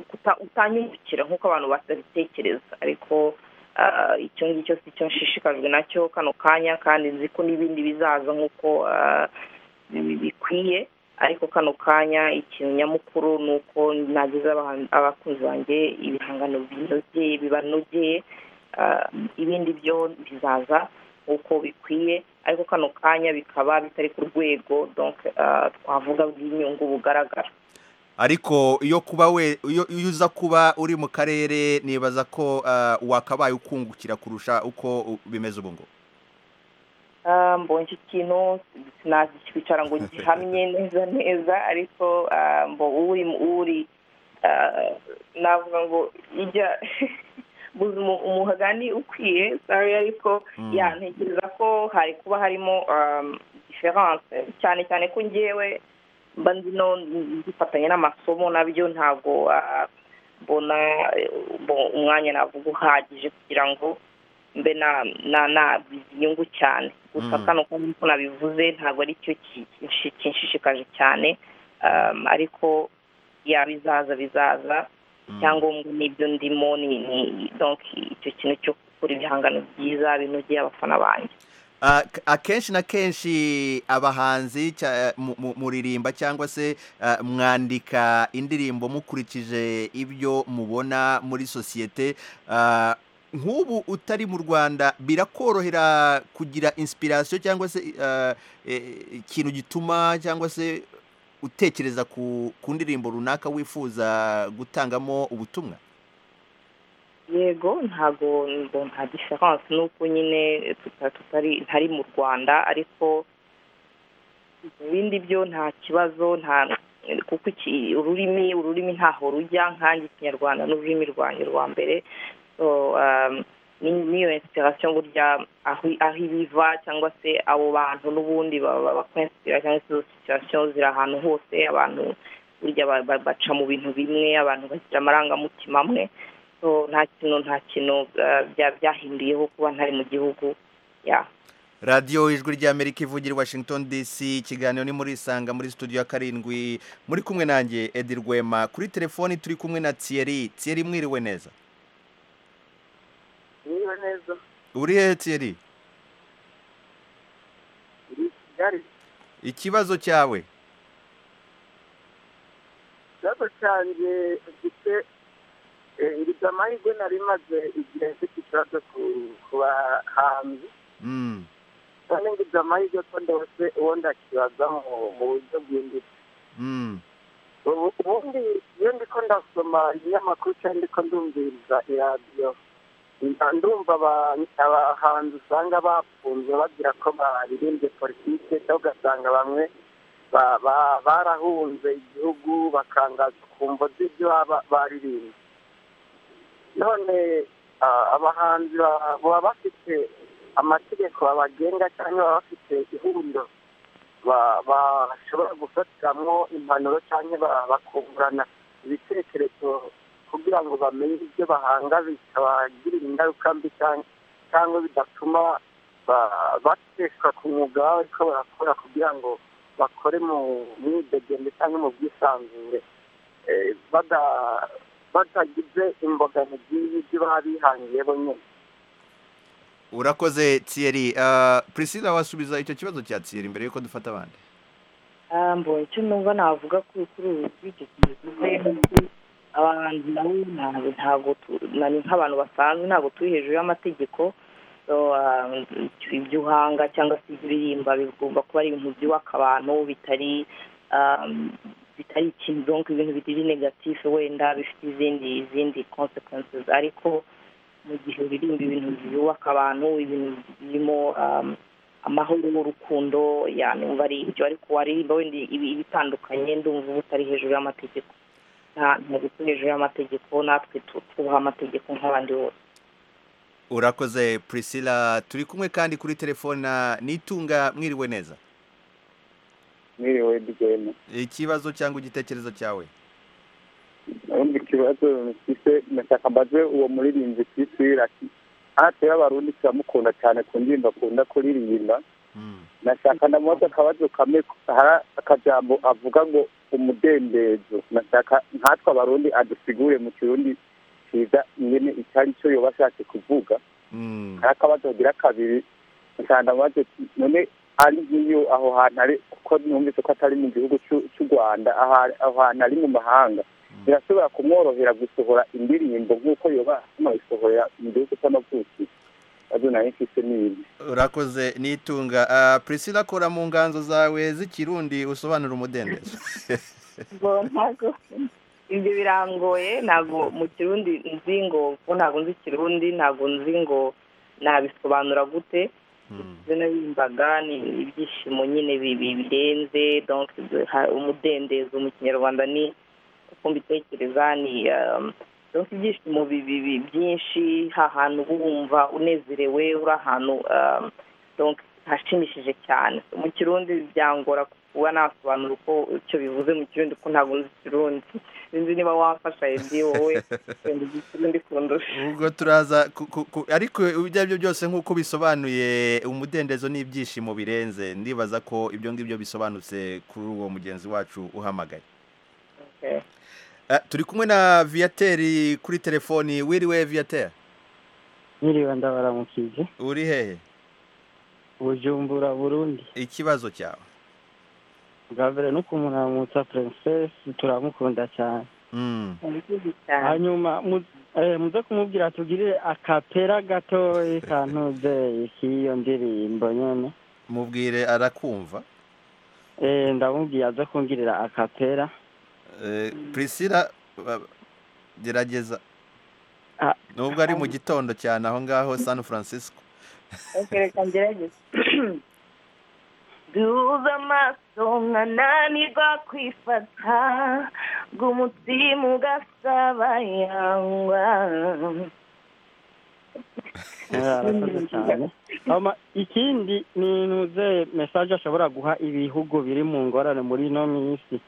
kuta- utanyungukira nk'uko abantu batabitekereza ariko ah, icyo ngicyo si cyo nshishikajwe nacyo kano kanya kandi nzi ko n'ibindi bizaza nk'uko ah, bi- bikwiye ariko kano kanya ikintu nyamukuru ni uko nageze abahan- abakunzi banjye ibihangano binogeye bibanogeye ah, ibindi byo bizaza uko bikwiye ariko kano kanya bikaba bitari ku rwego donc ah, twavuga bw'inyungu bugaragara ariko iyo kuba we iyo iyo uza kuba uri mu karere nibaza ko ah, wakabaye ukungukira kurusha uko u- bimeze ubu ngubu Ah, mbonye iki kintu sinakicara ngo gihamye neza neza ariko ah, mbo uri uri ah, navuga ngo ijya buza umu- umugani ukwiye sorry ariko ya ntekereza ko hari kuba harimo um, difference cyane cyane ko ngewe mba ndino nzifatanya n'amasomo nabyo ntabwo ah, mbona eh, mbo- umwanya navuga uhagije kugira ngo mbe na na na inyungu cyane gusa Mm. kano nk'uko nabivuze ntabwo ari cyo ki- kinshi- kinshishikaje cyane um, ariko ya bizaza bizaza icyangombwa n'ibyo ndimo ni ni donc icyo kintu cyo gukora ibihangano byiza binogeye abafana banjye Ah, k- akenshi na kenshi abahanzi cya- mu- mu- muririmba cyangwa se ah, mwandika indirimbo mukurikije ibyo mubona muri sosiyete Ah, nk'ubu utari mu rwanda birakorohera kugira inspiration cyangwa se ah, eh, ikintu gituma cyangwa se utekereza ku ku ndirimbo runaka wifuza gutangamo ubutumwa yego ntago ngo nta difference n'uko nyine tuta- tutari ntari mu rwanda ariko ibindi byo nta kibazo nta kuko iki ururimi ururimi ntaho rujya nkanjye ikinyarwanda n'ururimi rwanjye rwa mbere so um, ni- niyo inspiration burya aho aho ibiva cyangwa se abo bantu n'ubundi baba bakwinsipira cyangwa se izo situation ziri ahantu hose abantu burya ba- ba- baca mu bintu bimwe abantu bagira amarangamutima amwe so nta kintu nta kintu uh, bya- byahinduyeho kuba ntari mu gihugu ya radiyo ijwi ry'amerika ivugira i washington dc ikiganiro ni muri isanga muri studio ya karindwi muri kumwe nanjye edi rwema kuri telefoni turi kumwe na tiyeri tiyeri mwiriwe neza niba neza uri hehe tiyeri iri kigali ikibazo cyawe ikibazo cyanjye gifite eh, ngize amahirwe nari maze igihe mfite ikibazo ku- ku bahanzi Mm. none ngize amahirwe ko ndose uwo ndakibaza mu mu buryo bwimbitse Mm. ubu- ubundi iyo ndi ko ndasoma ibinyamakuru cyangwa ndiko ndumviriza iradiyo ndumva aba- abahanzi usanga bafunzwe bagira ko baririmbye politike cyangwa ugasanga bamwe ba- ba- barahunze igihugu bakangazwa ku mvo z'ibyo baba- baririmbye none ah, abahanzi ba- baba bafite amategeko babagenga cyangwa baba bafite ihuriro ba- bashobora gufatiramo impanuro cyangwa ba- bakungurana ibitekerezo kugira ngo bamenye ibyo bahanga bitabagirira ingaruka mbi cyangwa cyangwa bidatuma ba- bateshwa ku mwuga baba ariko barakora kugira ngo bakore mu mwidegembe cyangwa mu bwisanzure Eh, bada- batagize imbogamizi y'ibyo baba bihangiye bonyine urakoze Thierry Ah, Priscilla wasubiza icyo kibazo cya Thierry mbere yuko dufata abandi Ah, mbonye icyo numva navuga kuri kuri ubu bw'icyo kintu abantu nabo ntabwo ntabwo tu- nani nk'abantu basanzwe ntabwo turi hejuru y'amategeko So, ah, ibyo uhanga cyangwa se ibyo uririmba bigomba kuba ari ibintu byubaka abantu bitari ah, bitari ikintu donk ibintu bitari negatifu wenda bifite izindi izindi consequences ariko mu gihe uririmba ibintu byubaka abantu ibintu birimo ah, amahoro n'urukundo yanumva ari ibyo ariko waririmba wenda ibi- ibitandukanye ndumva uba utari hejuru y'amategeko nta- ntabwo turi hejuru y'amategeko natwe tu- twubaha amategeko nk'abandi bose urakoze Priscilla turi kumwe kandi kuri telefone na nitunga mwiriwe neza mwiriwe bigenda ikibazo cyangwa igitekerezo cyawe ubundi ikibazo mfite nashaka mbaze uwo muririmbyi kisira hafi y'abarundi turamukunda cyane ku ndirimbo akunda kuririmba nashaka ndamubaza akabazo kamwe hari akajambo avuga ngo umudendezo nashaka nkatwe abarundi adusigure mu kirundi cyiza nyine icyo ari cyo yoba ashatse kuvuga hari akabazo kagira kabiri nshaka ndamubaza ati, none ari nk'iyo aho hantu ari kuko numvise ko atari mu gihugu cy'u- cy'u rwanda aha- aho hantu ari mu mahanga birashobora kumworohera gusohora indirimbo nk'uko yoba anabisohorera mu gihugu cy'amavuki azo nari mfise n'ibi urakoze nitunga Ah, Priscilla kora mu nganzo zawe z'ikirundi usobanura umudendezo ngo ntabwo ibyo birangoye ntabwo mu kirundi nzi ngo kuko ntabwo nzi ikirundi ntabwo nzi ngo nabisobanura gute ibyo naririmbaga ni ibyishimo nyine bi- bi- birenze donc ha- umudendezo mu kinyarwanda ni uko mbitekereza ni um, donc ibyishimo bi- bi- bi- byinshi hahantu uba wumva unezerewe uri ahantu um, donc hashimishije cyane mu kirundi byangora kuba nasobanura uko icyo bivuze mu kirundi kuko ntabwo nzi ikirundi sinzi niba wafasha edi wowe wenda uzi ikirundi kundusha ubwo turaza ku- ku- ku- ariko ibyo ari byo byose nk'uko bisobanuye umudendezo n'ibyishimo birenze ndibaza ko ibyo ngibyo bisobanutse kuri uwo mugenzi wacu uhamagaye Okay. Ah, turi kumwe na viyateri kuri telefoni wiriwe viyateri Nyiriwe ndabaramukije uri hehe Bujumbura Burundi ikibazo cyawe bwa mbere no kumuramutsa Princess turamukunda cyane hanyuma mu- eh, muze kumubwira tugirire akapera gatoya kantuze k'iyo ndirimbo nyene mubwire arakumva Eh, ndamubwiye aze kungirira akapera Eh, priscilla ba- gerageza Ah, nubwo ari mu gitondo cyane aho ngaho san francisco Okay, reka ngerageze duhuza amaso nkananirwa kwifata ngo umutima ugasabayangwa Eh, arakoze cyane hama ikindi ni ntuze message ashobora guha ibihugu biri mu ngorane muri ino minsi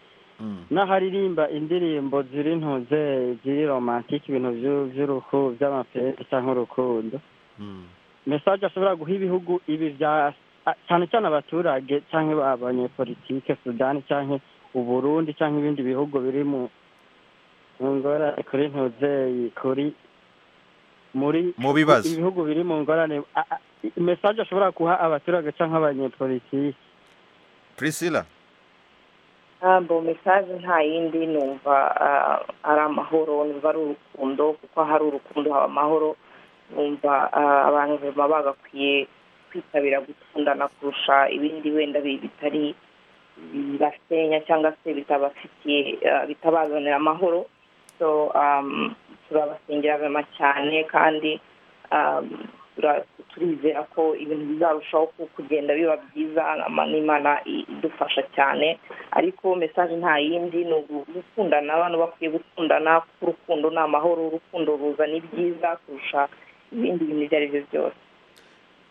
n'aharirimba indirimbo ziri ntuze ziri romantike ibintu byu- by'urukundo by'amapeti cyangwa urukundo mesaje ashobora guha ibihugu ibi bya a- cyane cyane abaturage cyangwa abanyepolitike sudani cyangwa uburundi cyangwa ibindi bihugu biri mu mu ngorane kuri ntuzeyi kuri muri Mu bibazo. ibihugu biri mu ngorane a- a- i- mesaje ashobora guha abaturage cyangwa abanyepolitike priscilla ntabwo mesaje nta yindi numva ah, ari amahoro numva ari urukundo kuko hari urukundo haba amahoro numva ah, abantu baba bagakwiye kwitabira gukundana kurusha ibindi wenda bi- bitari basenya cyangwa se bitabafitiye ah, bitabazanira amahoro So, so um, turabasengera bema cyane kandi um, tura- turizera ko ibintu bizarushaho ku- kugenda biba byiza ama- n'imana i- idufasha cyane ariko message nta yindi ni ugu- gukundana abantu bakwiye gukundana kuko urukundo ni amahoro urukundo ruzana ibyiza kurusha ibindi bintu ibyo ari byo byose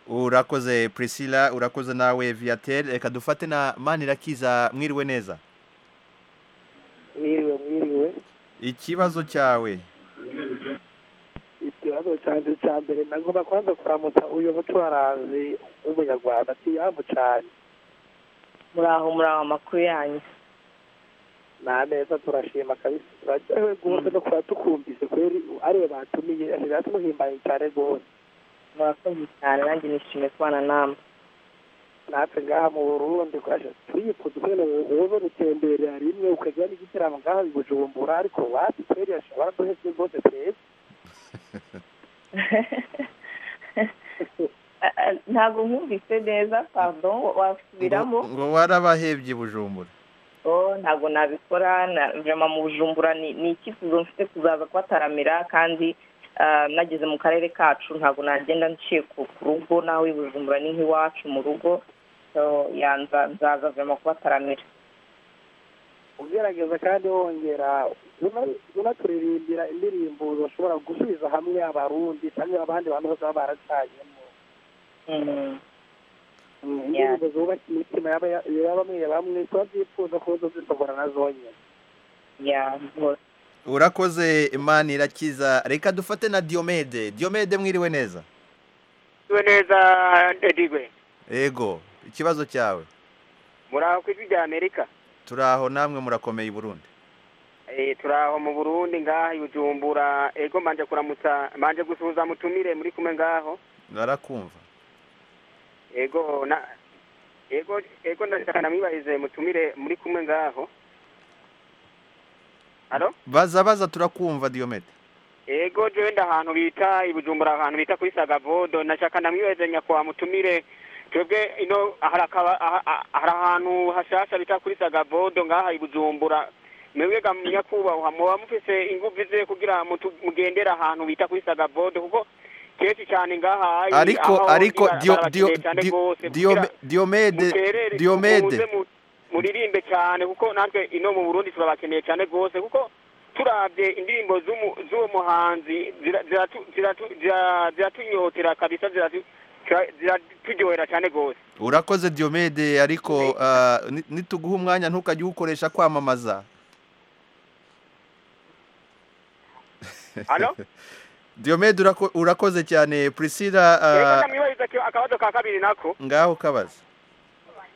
urakoze priscilla urakoze nawe viatel reka dufate na manirakiza mwiriwe neza mwiriwe mwiriwe ikibazo cyawe ikibazo cyanjye cya mbere nagomba kubanza kuramutsa uyu mucuranzi w'umunyarwanda tiyambu cyane muraho muraho amakuru yanyu ni ameza turashima kabisa turaryohewe rwose no kuba tukumvise kweri ariwe batumiye asigaye tumuhimbaye cyane rwose murakoze cyane nanjye nishimiye kubana namwe natwe ngaha mu burundi kwaje turifuza kwene wowe rutemberera rimwe ukagira n'igitaramo ngaha i bujumbura ariko wapi kweri yashobora duheze rwose twese Ah, ah, ntabwo nkumvise neza pardon wa- wasubiramo ngo ngo warabahebye i bujumbura oh ntabwo nabikora na- vraiment mu bujumbura ni ni icyifuzo mfite kuzaza kubataramira kandi ah, nageze mu karere kacu ntabwo nagenda nciye ku ku rugo nawe i bujumbura ni nk'iwacu mu rugo so ya nza- nzaza vraiment kubataramira ugerageza kandi wongera una- unaturirimbira indirimbo bashobora gusubiza hamwe abarundi cyangwa abandi bantu bose baba baracanyemo Mm, Yeah. indirimbo zubaka imitima yaba ya- ya bamwe ya bamwe tuba byifuza kuza zishobora na zonyine ya rwose urakoze manirakiza reka dufate na diomede diomede mwiriwe neza tuwe neza ndedigwe ego ikibazo cyawe muraho ku ijwi rya amerika turaho namwe murakomeye i burundi Eh, turaho mu burundi ngaha i bujumbura ego manje kuramutsa manje gusuhuza mutumire muri kumwe ngaho barakumva ego na ego ego ndashaka namwibarize mutumire muri kumwe ngaho alo baza baza turakumva diomede ego jewe nda ahantu bita i bujumbura ahantu bita kuri sagavodo nashaka namwibarize nyakubahwa mutumire twebwe ino hari akaba- aha- aha- hari ahantu hashasha bita kuri sagavodo ngaha i bujumbura mwebwega nyakubahwa muba mufise inguvu ze kugira mutu- mugendere ahantu bita kuri sagavodo kuko kenshi cyane ngaha ayi- ariko aho ariko ndi Dio- barabakeneye Dio- cyane Dio- rwose Diome- kugira diomede muterere muze diomede mu- muririmbe cyane kuko natwe ino mu burundi turabakeneye cyane rwose kuko turabye indirimbo z'umu- z'uwo muhanzi zira- ziratu- ziratu- zira- ziratunyotera kabisa ziratu- zira- ziraturyohera cyane rwose urakoze diomede ariko ah, ni- nituguha umwanya ntukajye uwukoresha kwamamaza Alo? diomede urako- urakoze cyane priscilla reka ah, ndamwibariza ki- akabazo ka kabiri nako ngaho kabaza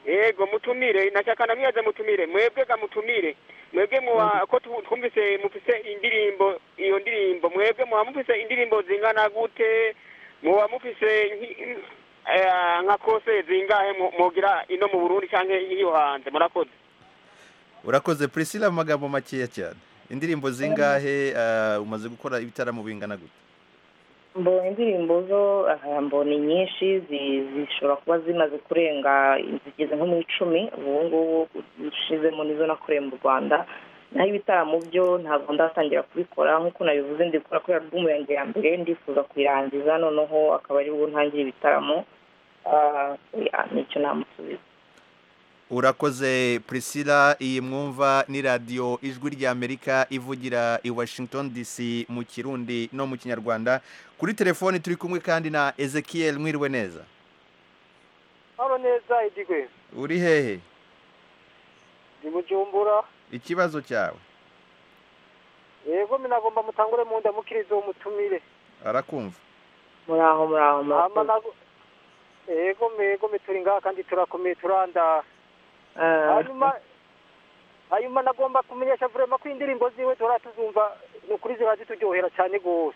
yego mutumire nashaka namwibaze mutumire mwebwe ga mutumire mwebwe muba ko tu- twumvise mufise indirimbo iyo ndirimbo mwebwe muba mufise indirimbo zingana gute muba mufise nki- eh, nka kose zingahe mu- mugira ino mu burundi canke iyo hanze murakoze urakoze priscilla mu magambo makeya cyane indirimbo zingahe ah, umaze gukora ibitaramo bingana gute mbonye indirimbo zo aha, mbona nyinshi zi- zishobora kuba zimaze kurenga zigeze nko mu icumi ubu ngubu ushizemo nizo nakoreye mu rwanda naho ibitaramo byo ntabwo ndatangira kubikora nk'uko nabivuze ndi gukora kuri alubumu yanjye ya mbere ndifuza kuyirangiza noneho akaba ari bwo ntangire ibitaramo Ah, ya, nicyo namusubiza urakoze priscilla iyi mwumva ni radiyo ijwi ry'amerika ivugira i washington dc mu kirundi no mu kinyarwanda kuri telefoni turi kumwe kandi na ezekiel mwiriwe neza hano neza idigwe uri hehe ni bujumbura ikibazo cyawe yego minagomba mutangure mu nda mukiriza uwo mutumire arakumva muraho muraho Hama nago- yego yego mituri ngaha kandi turakomeye turanda hanyuma hanyuma nagomba kumenyesha vurema ko indirimbo ziwe duhora tuzumva ni ukuri ziba zituryohera cyane rwose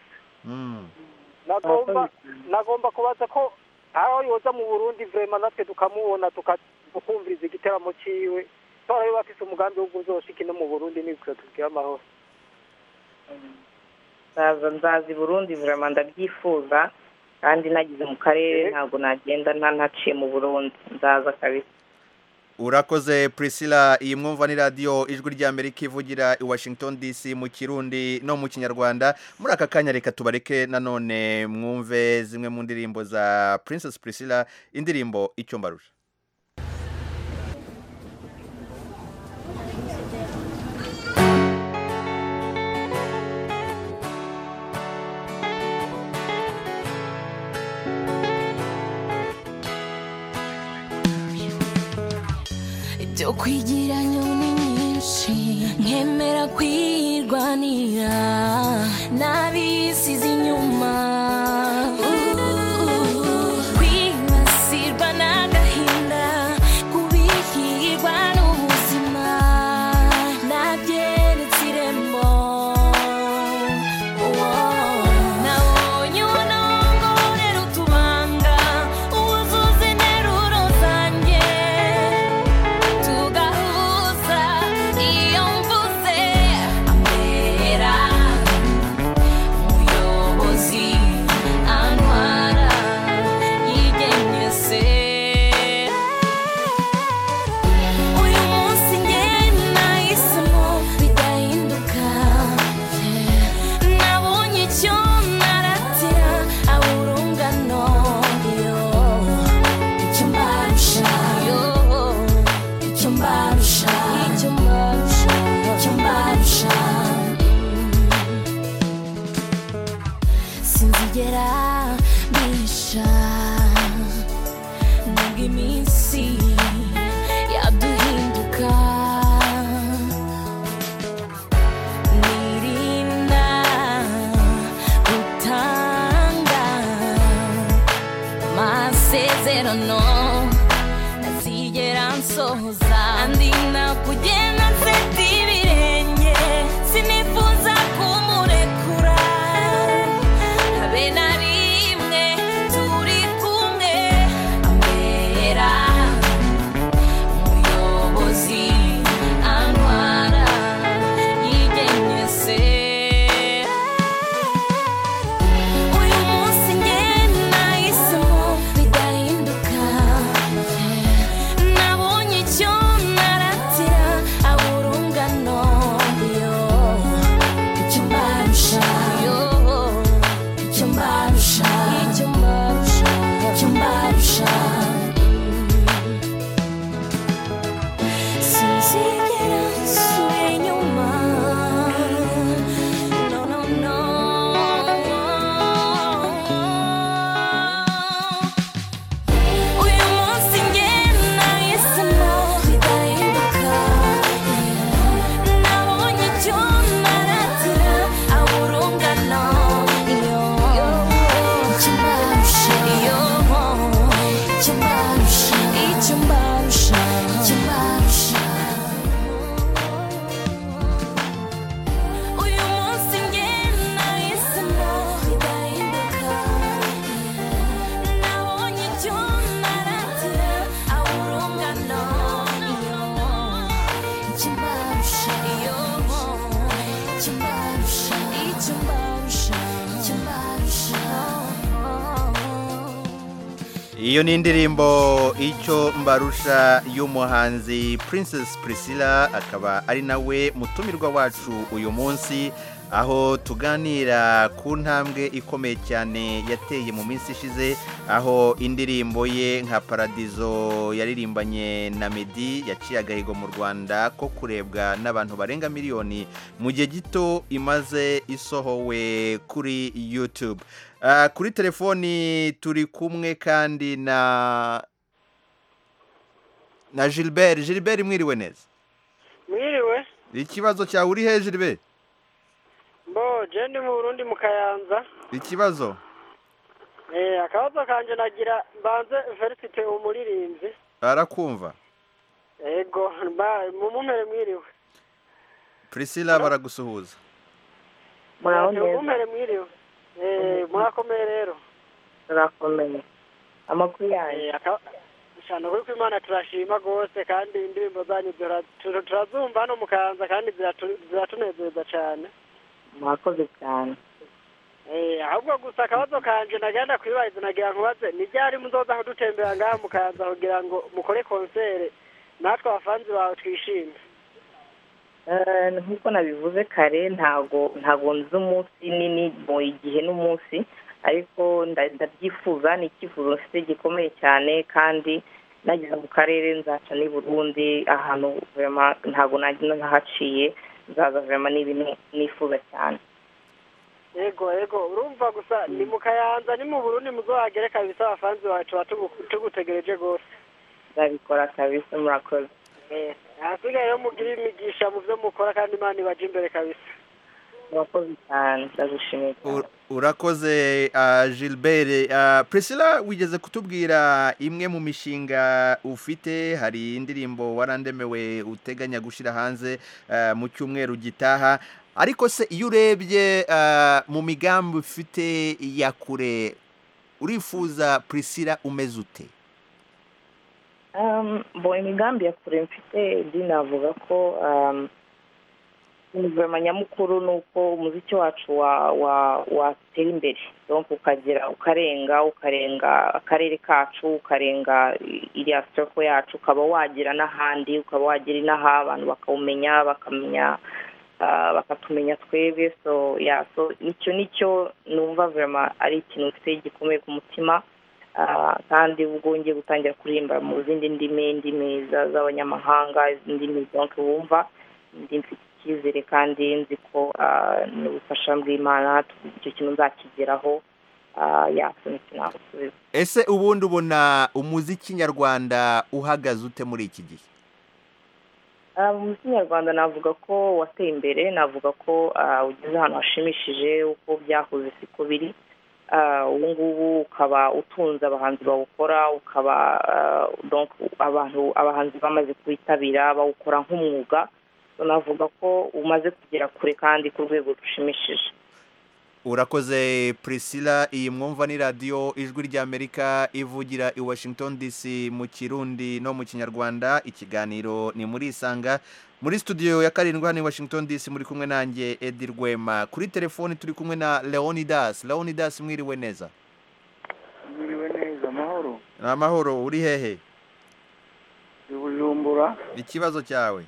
nagomba nagomba kubaza ko aho yoza mu burundi vurema natwe tukamubona tuka- tukumviriza igitaramo ciwe twarayo bafise umugambi wo kuzoshika ino mu burundi nibwo tubwire amahoro nzaza nzaza i burundi vraiment ndabyifuza kandi nagize mu karere ntabwo nagenda nta- ntaciye mu burundi nzaza kabisa urakoze prisila iyi mwumva ni radiyo ijwi ry'amerika ivugira i washington dc mu kirundi no mu kinyarwanda muri aka kanya reka tubareke nanone mwumve zimwe mu ndirimbo za princess prisila indirimbo icyo mbarusha byo kwigirayo ni nyinshi nkemera kwirwanira n'abisize inyuma kwibasirwa n'agahinda kubikirwa n'ubuzima nabyeretse irembo nabonye ubunongorera utubanga uzuze interuro zanjye tugahuza iyo mvuze amera umuyobozi antwara yigenyese uyu munsi njye nahisemo bidahinduka nabonye icyo naratira awurungano yo icyo mbarusha yo icyo mbarusha icyo mbarusha icyo mbarusha sinzigera mbisha nubwo iminsi yaduhinduka nirinda gutanga amasezerano ntazigera nsohoza andi nakugenda nseta ibirenge sinifuza kumurekura habe na rimwe turi kumwe ambera umuyobozi antwara yigenyese uyu munsi njye nahisemo bidahinduka nabonye icyo naratira aburungano yo icyo mbarusha yo icyo mbarusha icyo mbarusha icyo mbarusha sinzigera nsubira inyuma no no no uyu munsi njye nahisemo bidahinduka nabonye icyo naratira aburungano iyo icyo mbarusha iyo icyo mbarusha icyo mbarusha icyo mbarusha uyu munsi njye nahisemo bidahinduka nabonye icyo naratira aburungano iyo icyo mbarusha iyo icyo mbarusha icyo mbarusha icyo mbarusha Iyo ni indirimbo icyo mbarusha y'umuhanzi Princess Priscilla akaba ari nawe mutumirwa wacu uyu munsi aho tuganira ku ntambwe ikomeye cyane yateye mu minsi ishize aho indirimbo ye nka paradizo yaririmbanye na Meddy yaciye agahigo mu Rwanda ko kurebwa n'abantu barenga miliyoni mu gihe gito imaze isohowe kuri YouTube Ah, kuri telefoni turi kumwe kandi na na Gilbert Gilbert mwiriwe neza mwiriwe ikibazo cyawe uri he Gilbert mbo je ndi mu burundi mu kayanza ikibazo Eh, akabazo kanje nagira mbanze felicite umuririmbyi barakumva ego mumumpere mwiriwe Priscilla baragusuhuza Eh, mumumpere mwiriwe Eh, murakomeye rero turakomeye amakuru yanyu Eh, aka- cyane kuri ko imana turashima rwose kandi indirimbo zanyu zira- tu- turazumva hano mu kayanza kandi ziratu- ziratunezeza cyane mwakoze cyane Eh, ahubwo gusa akabazo kanje nagenda kwibariza nagira nkubaze ni ryari muzoza kudutembera ngaha mukaza kugira ngo mukore konsere natwe abafanzi bawe twishime Eh, nk'uko nabivuze kare ntago ntago nzi umunsi nini mu igihe n'umunsi ariko nda- ndabyifuza ni icyifuzo mfite gikomeye cyane kandi nageze mu karere nzaca n'i burundi ahantu vema ntago nagenda ntahaciye nzaza vema ni ibintu nifuza cyane yego yego urumva gusa ni mu kayanza ni mu burundi muzohagere kabisa abafanzi bawe tuba tugu- tugutegereje rwose nzabikora kabisa murakoze Eh, ahasigaye yo mugire imigisha mu byo mukora kandi imana ibaje imbere kabisa murakoze cyane ndagushimiye cyane urakoze ah, gilbert Ah, priscilla wigeze kutubwira imwe mu mishinga ufite hari indirimbo warandemewe uteganya gushyira hanze ah, mu cyumweru gitaha ariko se iyo urebye ah, mu migambi ufite ya kure urifuza priscilla umeze ute Um, bo imigambi ya kure mfite ndi navuga ko um, guverinoma nyamukuru ni uko umuziki wacu wa- wa- watera imbere donc ukagera ukarenga ukarenga akarere kacu ukarenga i- iriya soko yacu ukaba wagera n'ahandi ukaba wagera inaha abantu bakawumenya bakamenya ah, bakatumenya twebwe so ya so icyo nicyo numva verima ari ikintu mfite gikomeye ku mutima Ah, kandi ubwo ngiye gutangira kuririmba mu zindi ndimi indimi za- z'abanyamahanga indimi donc wumva ndi mfite icyizere kandi nzi ko ah, n'ubufasha bw'imana icyo kintu nzakigeraho Ah, ya so nicyo nagusubiza ese ubundi ubona umuziki nyarwanda uhagaze ute muri iki gihe Ah, mu muco nyarwanda navuga ko wateye imbere navuga ko ah, ugeze ahantu hashimishije uko byahoze siko biri Ah, ubu ngubu ukaba utunze abahanzi bawukora ukaba ah, donc abantu abahanzi bamaze kuwitabira bawukora nk'umwuga So, navuga ko umaze kugera kure kandi ku rwego rushimishije urakoze priscilla iyi mwumva ni radiyo ijwi ry'amerika ivugira i washington dc mu kirundi no mu kinyarwanda ikiganiro ni muri isanga muri studio ya karindwi hano i washington dc muri kumwe nanjye edi rwema kuri telefoni turi kumwe na leonidas leonidas mwiriwe neza mwiriwe neza amahoro ni amahoro uri hehe i bujumbura ikibazo cyawe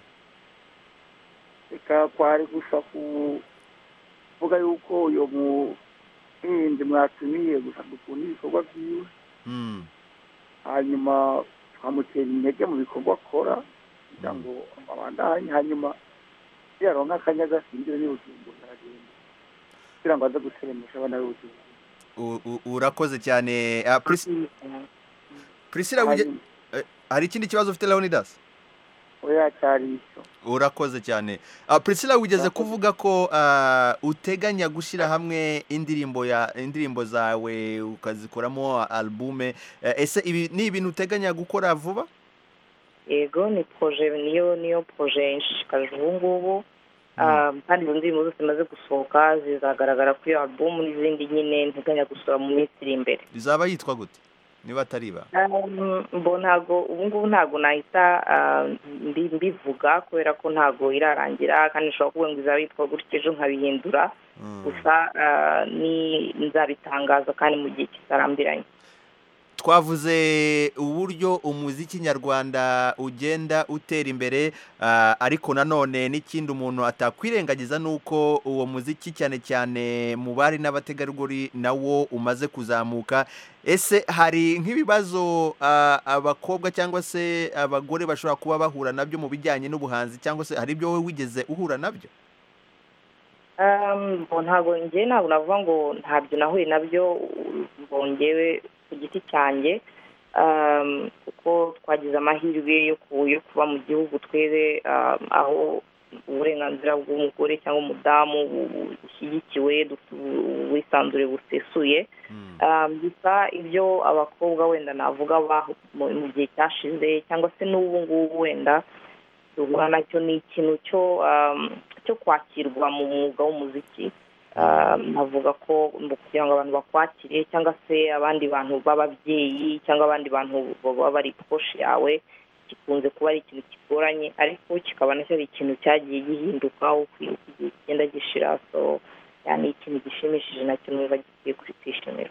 reka kwari gusa kuvuga yuko uyu muhinzi mwatumiye gusa dukunda ibikorwa byiwe Mm, hanyuma tukamutera intege mu bikorwa akora kugira ngo abandanye hanyuma niyaronka akanya agasindire n'i bujumbura aragenda kugira ngo aze guteremesha abana b'i bujumbura u- u- urakoze cyane Ah, Pris- priscilla wige- eh, hari ikindi kibazo ufite leonidas oya cyari icyo urakoze cyane Ah, priscilla wigeze kuvuga ko ah, uteganya gushyira hamwe indirimbo ya indirimbo zawe ukazikoramo albume Eh, ese ibi ni ibintu uteganya gukora vuba yego ni proje niyo niyo proje nshishikaje ubu ngubu Ah, kandi izo ndirimbo zose zimaze gusohoka zizagaragara kuri iyo album n'izindi nyine nteganya gusohora mu minsi iri imbere rizaba yitwa gute niba atariba Um, mbo ntago ubu ngubu ntago nahita ah, mbi- mbivuga kubera ko ntago irarangira kandi nshobora kuvuga ngo izaba yitwa gutyo ejo nkabihindura gusa ah, ni nzabitangaza kandi mu gihe kitarambiranye twavuze uburyo umuziki nyarwanda ugenda utera imbere ah, ariko nanone n'ikindi umuntu atakwirengagiza ni uko uwo muziki cyane cyane mu bari n'abategarugori nawo umaze kuzamuka ese hari nk'ibibazo ah, abakobwa cyangwa se abagore bashobora kuba bahura nabyo mu bijyanye n'ubuhanzi cyangwa se hari ibyo wowe wigeze uhura nabyo Um, ngo ntabwo njye ntabwo navuga ngo ntabyo nahuye nabyo ngo njyewe ku giti cyanjye um, kuko twagize amahirwe yo ku- yo kuba mu gihugu twebe um, aho uburenganzira bw'umugore cyangwa umudamu bu- bu- bushyigikiwe dufite ubu- ubwisanzure busesuye Um, gusa ibyo abakobwa wenda navuga bahu- mu mu gihe cyashize cyangwa se n'ubu ngubu wenda duhura nacyo ni ikintu cyo um, cyo kwakirwa mu mwuga w'umuziki Um, navuga ko mu kugira ngo abantu bakwakire cyangwa se abandi bantu b'ababyeyi cyangwa abandi bantu baba bari koshi yawe gikunze kuba ari ikintu kigoranye ariko kikaba nacyo ari ikintu cyagiye gihinduka uko igihe kigenda gishira so yani ikintu gishimishije nacyo numva gikwiye kwishimira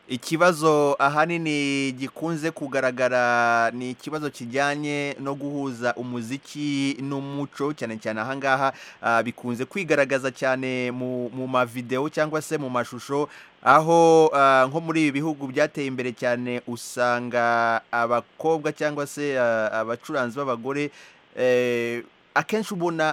ikibazo ahanini gikunze kugaragara ni ikibazo kijyanye no guhuza umuziki n'umuco cyane cyane ahangaha ah, bikunze kwigaragaza cyane mu mu mavideo cyangwa se mu mashusho aho ah, nko muri ibi bihugu byateye imbere cyane usanga abakobwa cyangwa se ah, abacuranzi b'abagore eh, akenshi ubona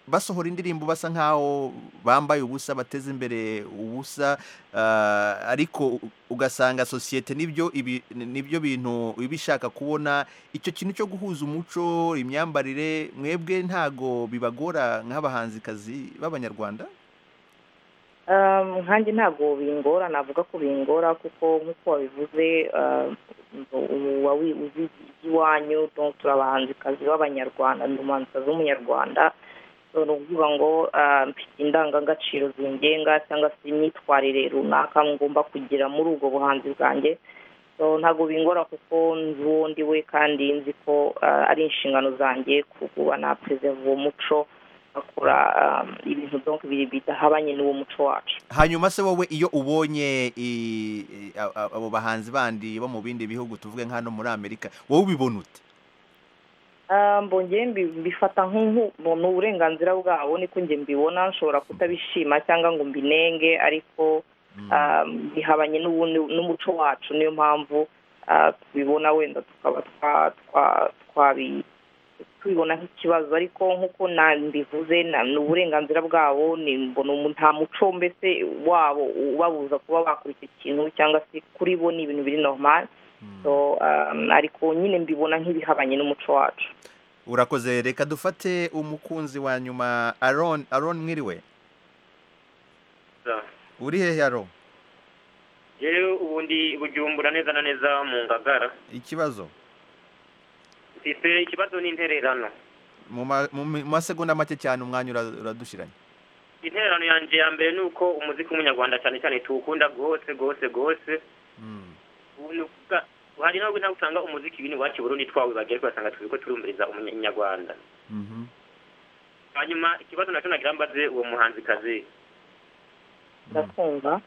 basohora indirimbo basa nkaho bambaye ubusa bateze imbere ubusa ah, ariko u- ugasanga sosiyete nibyo ibi nibyo bintu iba ishaka kubona icyo kintu cyo guhuza umuco imyambarire mwebwe ntago bibagora nk'abahanzikazi b'abanyarwanda Um, nkanjye ntabwo bingora navuga ko bingora kuko nk'uko wabivuze um, ubu uba wi- uzi iby'iwanyu donc turi abahanzikazi b'abanyarwanda ndi umuhanzikazi w'umunyarwanda So, ni ukuvuga ngo ah, mfite indangagaciro zingenga cyangwa se imyitwarire runaka ngomba kugira muri ubwo buhanzi bwanjye so ntabwo bingora kuko nzi uwo ndi we kandi nzi ko ah, ari inshingano zanjye kuba napurezeva uwo muco bakora um, ibintu donc biri bidahabanye n'uwo muco wacu hanyuma se wowe iyo ubonye i- i- a- a- abo bahanzi bandi bo mu bindi bihugu tuvuge nka hano muri amerika wowe ubibona ute Ah, mbongeye mbi- mbifata nk'ubu ni uburenganzira bwabo niko njye mbibona nshobora kutabishima cyangwa ngo mbinenge ariko ah, bihabanye n'ubundi- n'umuco wacu niyo mpamvu ah, tubibona wenda tukaba twa- twa- twabi tubibona nk'ikibazo ariko nk'uko na- mbivuze na- ni uburenganzira bwabo ni mbona umu- nta muco mbese wabo ubabuza kuba bakora icyo kintu cyangwa se kuri bo ni ibintu biri normal so um, ariko nyine mbibona nk'ibihabanye n'umuco wacu urakoze reka dufate umukunzi wa nyuma aron aron mwiriwe uri hehe aron yewe ubundi bujumbura neza na neza mu ngagara ikibazo mfite ikibazo n'intererano mu ma- mu mi- mu masegonda make cyane umwanya ura- uradushiranye intererano yanjye ya mbere ni uko umuziki w'umunyarwanda cyane cyane tuwukunda rwose rwose rwose ubu ni ukuvuga hari nubwo ntabwo usanga umuziki ibintu iwacu i burundi twawe bagiye ugasanga tuzi ko turumviriza umunyarwanda hanyuma ikibazo nacyo nagira mbaze uwo muhanzikazi ndakumva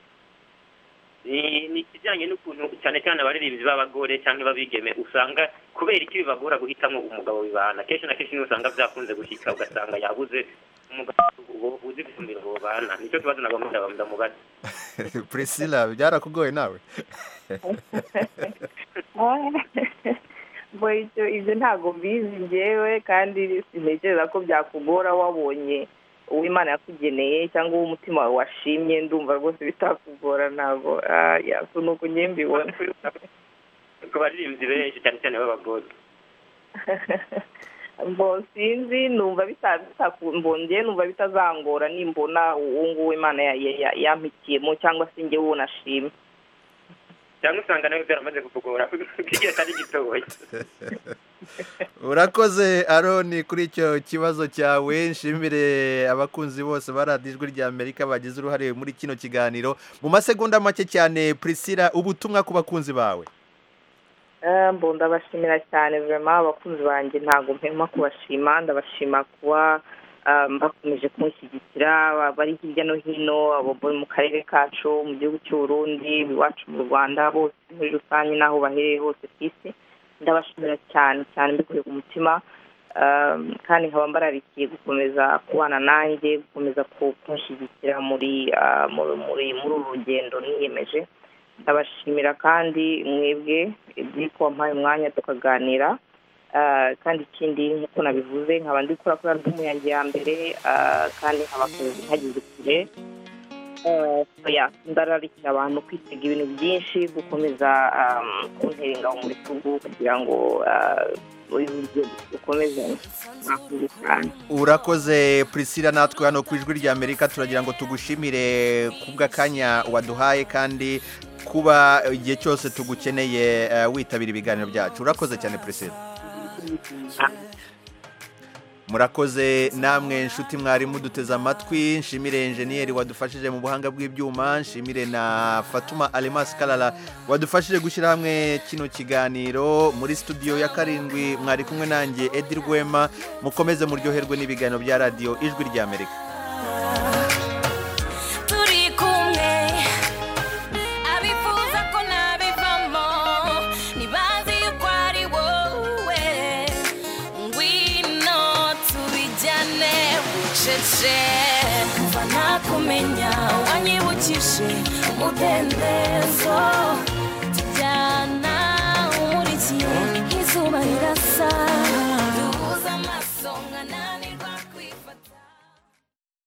ni ni ikijyanye n'ukuntu cyane cyane abaririmbyi b'abagore cyangwa b'abigeme usanga kubera iki bibagora guhitamo umugabo bibana kenshi na kenshi niyo usanga byakunze gushyika ugasanga yabuze umugabo uwo- uzi gusumbira uwo bana nicyo kibazo nabwo mudaba mudamubaza priscilla byarakugoye nawe ngo ibyo ibyo ntabwo mbizi njyewe kandi sintekereza ko byakugora wabonye uwo imana yakugeneye cyangwa uwo umutima wawe washimye ndumva rwose bitakugora ntabwo ah, yeah, so ni uko njye mbibona ku baririmbyi benshi cyane cyane b'abagore mbo sinzi numva bita- bitaku- mbo njye numva bitazangora nimbona uwo nguwo imana ya- ya- ya- yampitiyemo cyangwa se njye uwo nashimye cyangwa usanga nawe byaramaze kukugora igihe atari gitoya urakoze aroni kuri icyo kibazo cyawe nshimire abakunzi bose ba radiyo ijwi ry'amerika bagize uruhare muri kino kiganiro mu masegonda make cyane priscilla ubutumwa ku bakunzi bawe Eh, mbo ndabashimira cyane vraiment abakunzi banjye ntabwo mpema kubashima ndabashima kuba um, bakomeje kunshyigikira ba- bari hirya no hino abo bo mu karere kacu mu gihugu cy'u Burundi iwacu mu Rwanda bose muri rusange n'aho bahereye hose ku isi ndabashimira cyane cyane mbikuye ku mutima um, kandi nkaba mbararikiye gukomeza kubana nanjye gukomeza ku- kunshyigikira muri ah, muri muri muri uru rugendo niyemeje ndabashimira kandi mwebwe ibyiko wampaye umwanya tukaganira Ah, kandi ikindi nk'uko nabivuze nkaba ndi gukora kuri alubumu yanjye ya mbere ah, kandi nkaba ntageze kure Eh, so yeah, ndararikira abantu kwitega ibintu byinshi gukomeza um, kuntera ingabo mu bitugu kugira ngo ah, uyu rugendo dukomeze mwakoze cyane urakoze priscilla natwe hano ku ijwi ry'amerika turagira ngo tugushimire kubw'akanya waduhaye kandi kuba igihe cyose tugukeneye eh, witabira ibiganiro byacu urakoze cyane priscilla murakoze namwe inshuti mwari muduteze amatwi nshimire enjeniyeri wadufashije mu buhanga bw'ibyuma nshimire na fatuma alemasi karara wadufashije gushyira hamwe kino kiganiro muri studio ya karindwi mwari kumwe nanjye edi rwema mukomeze muryoherwe n'ibiganiro bya radiyo ijwi ry'amerika turi kumwe abifuza ko kuva nakumenya wanyibukije umudendezo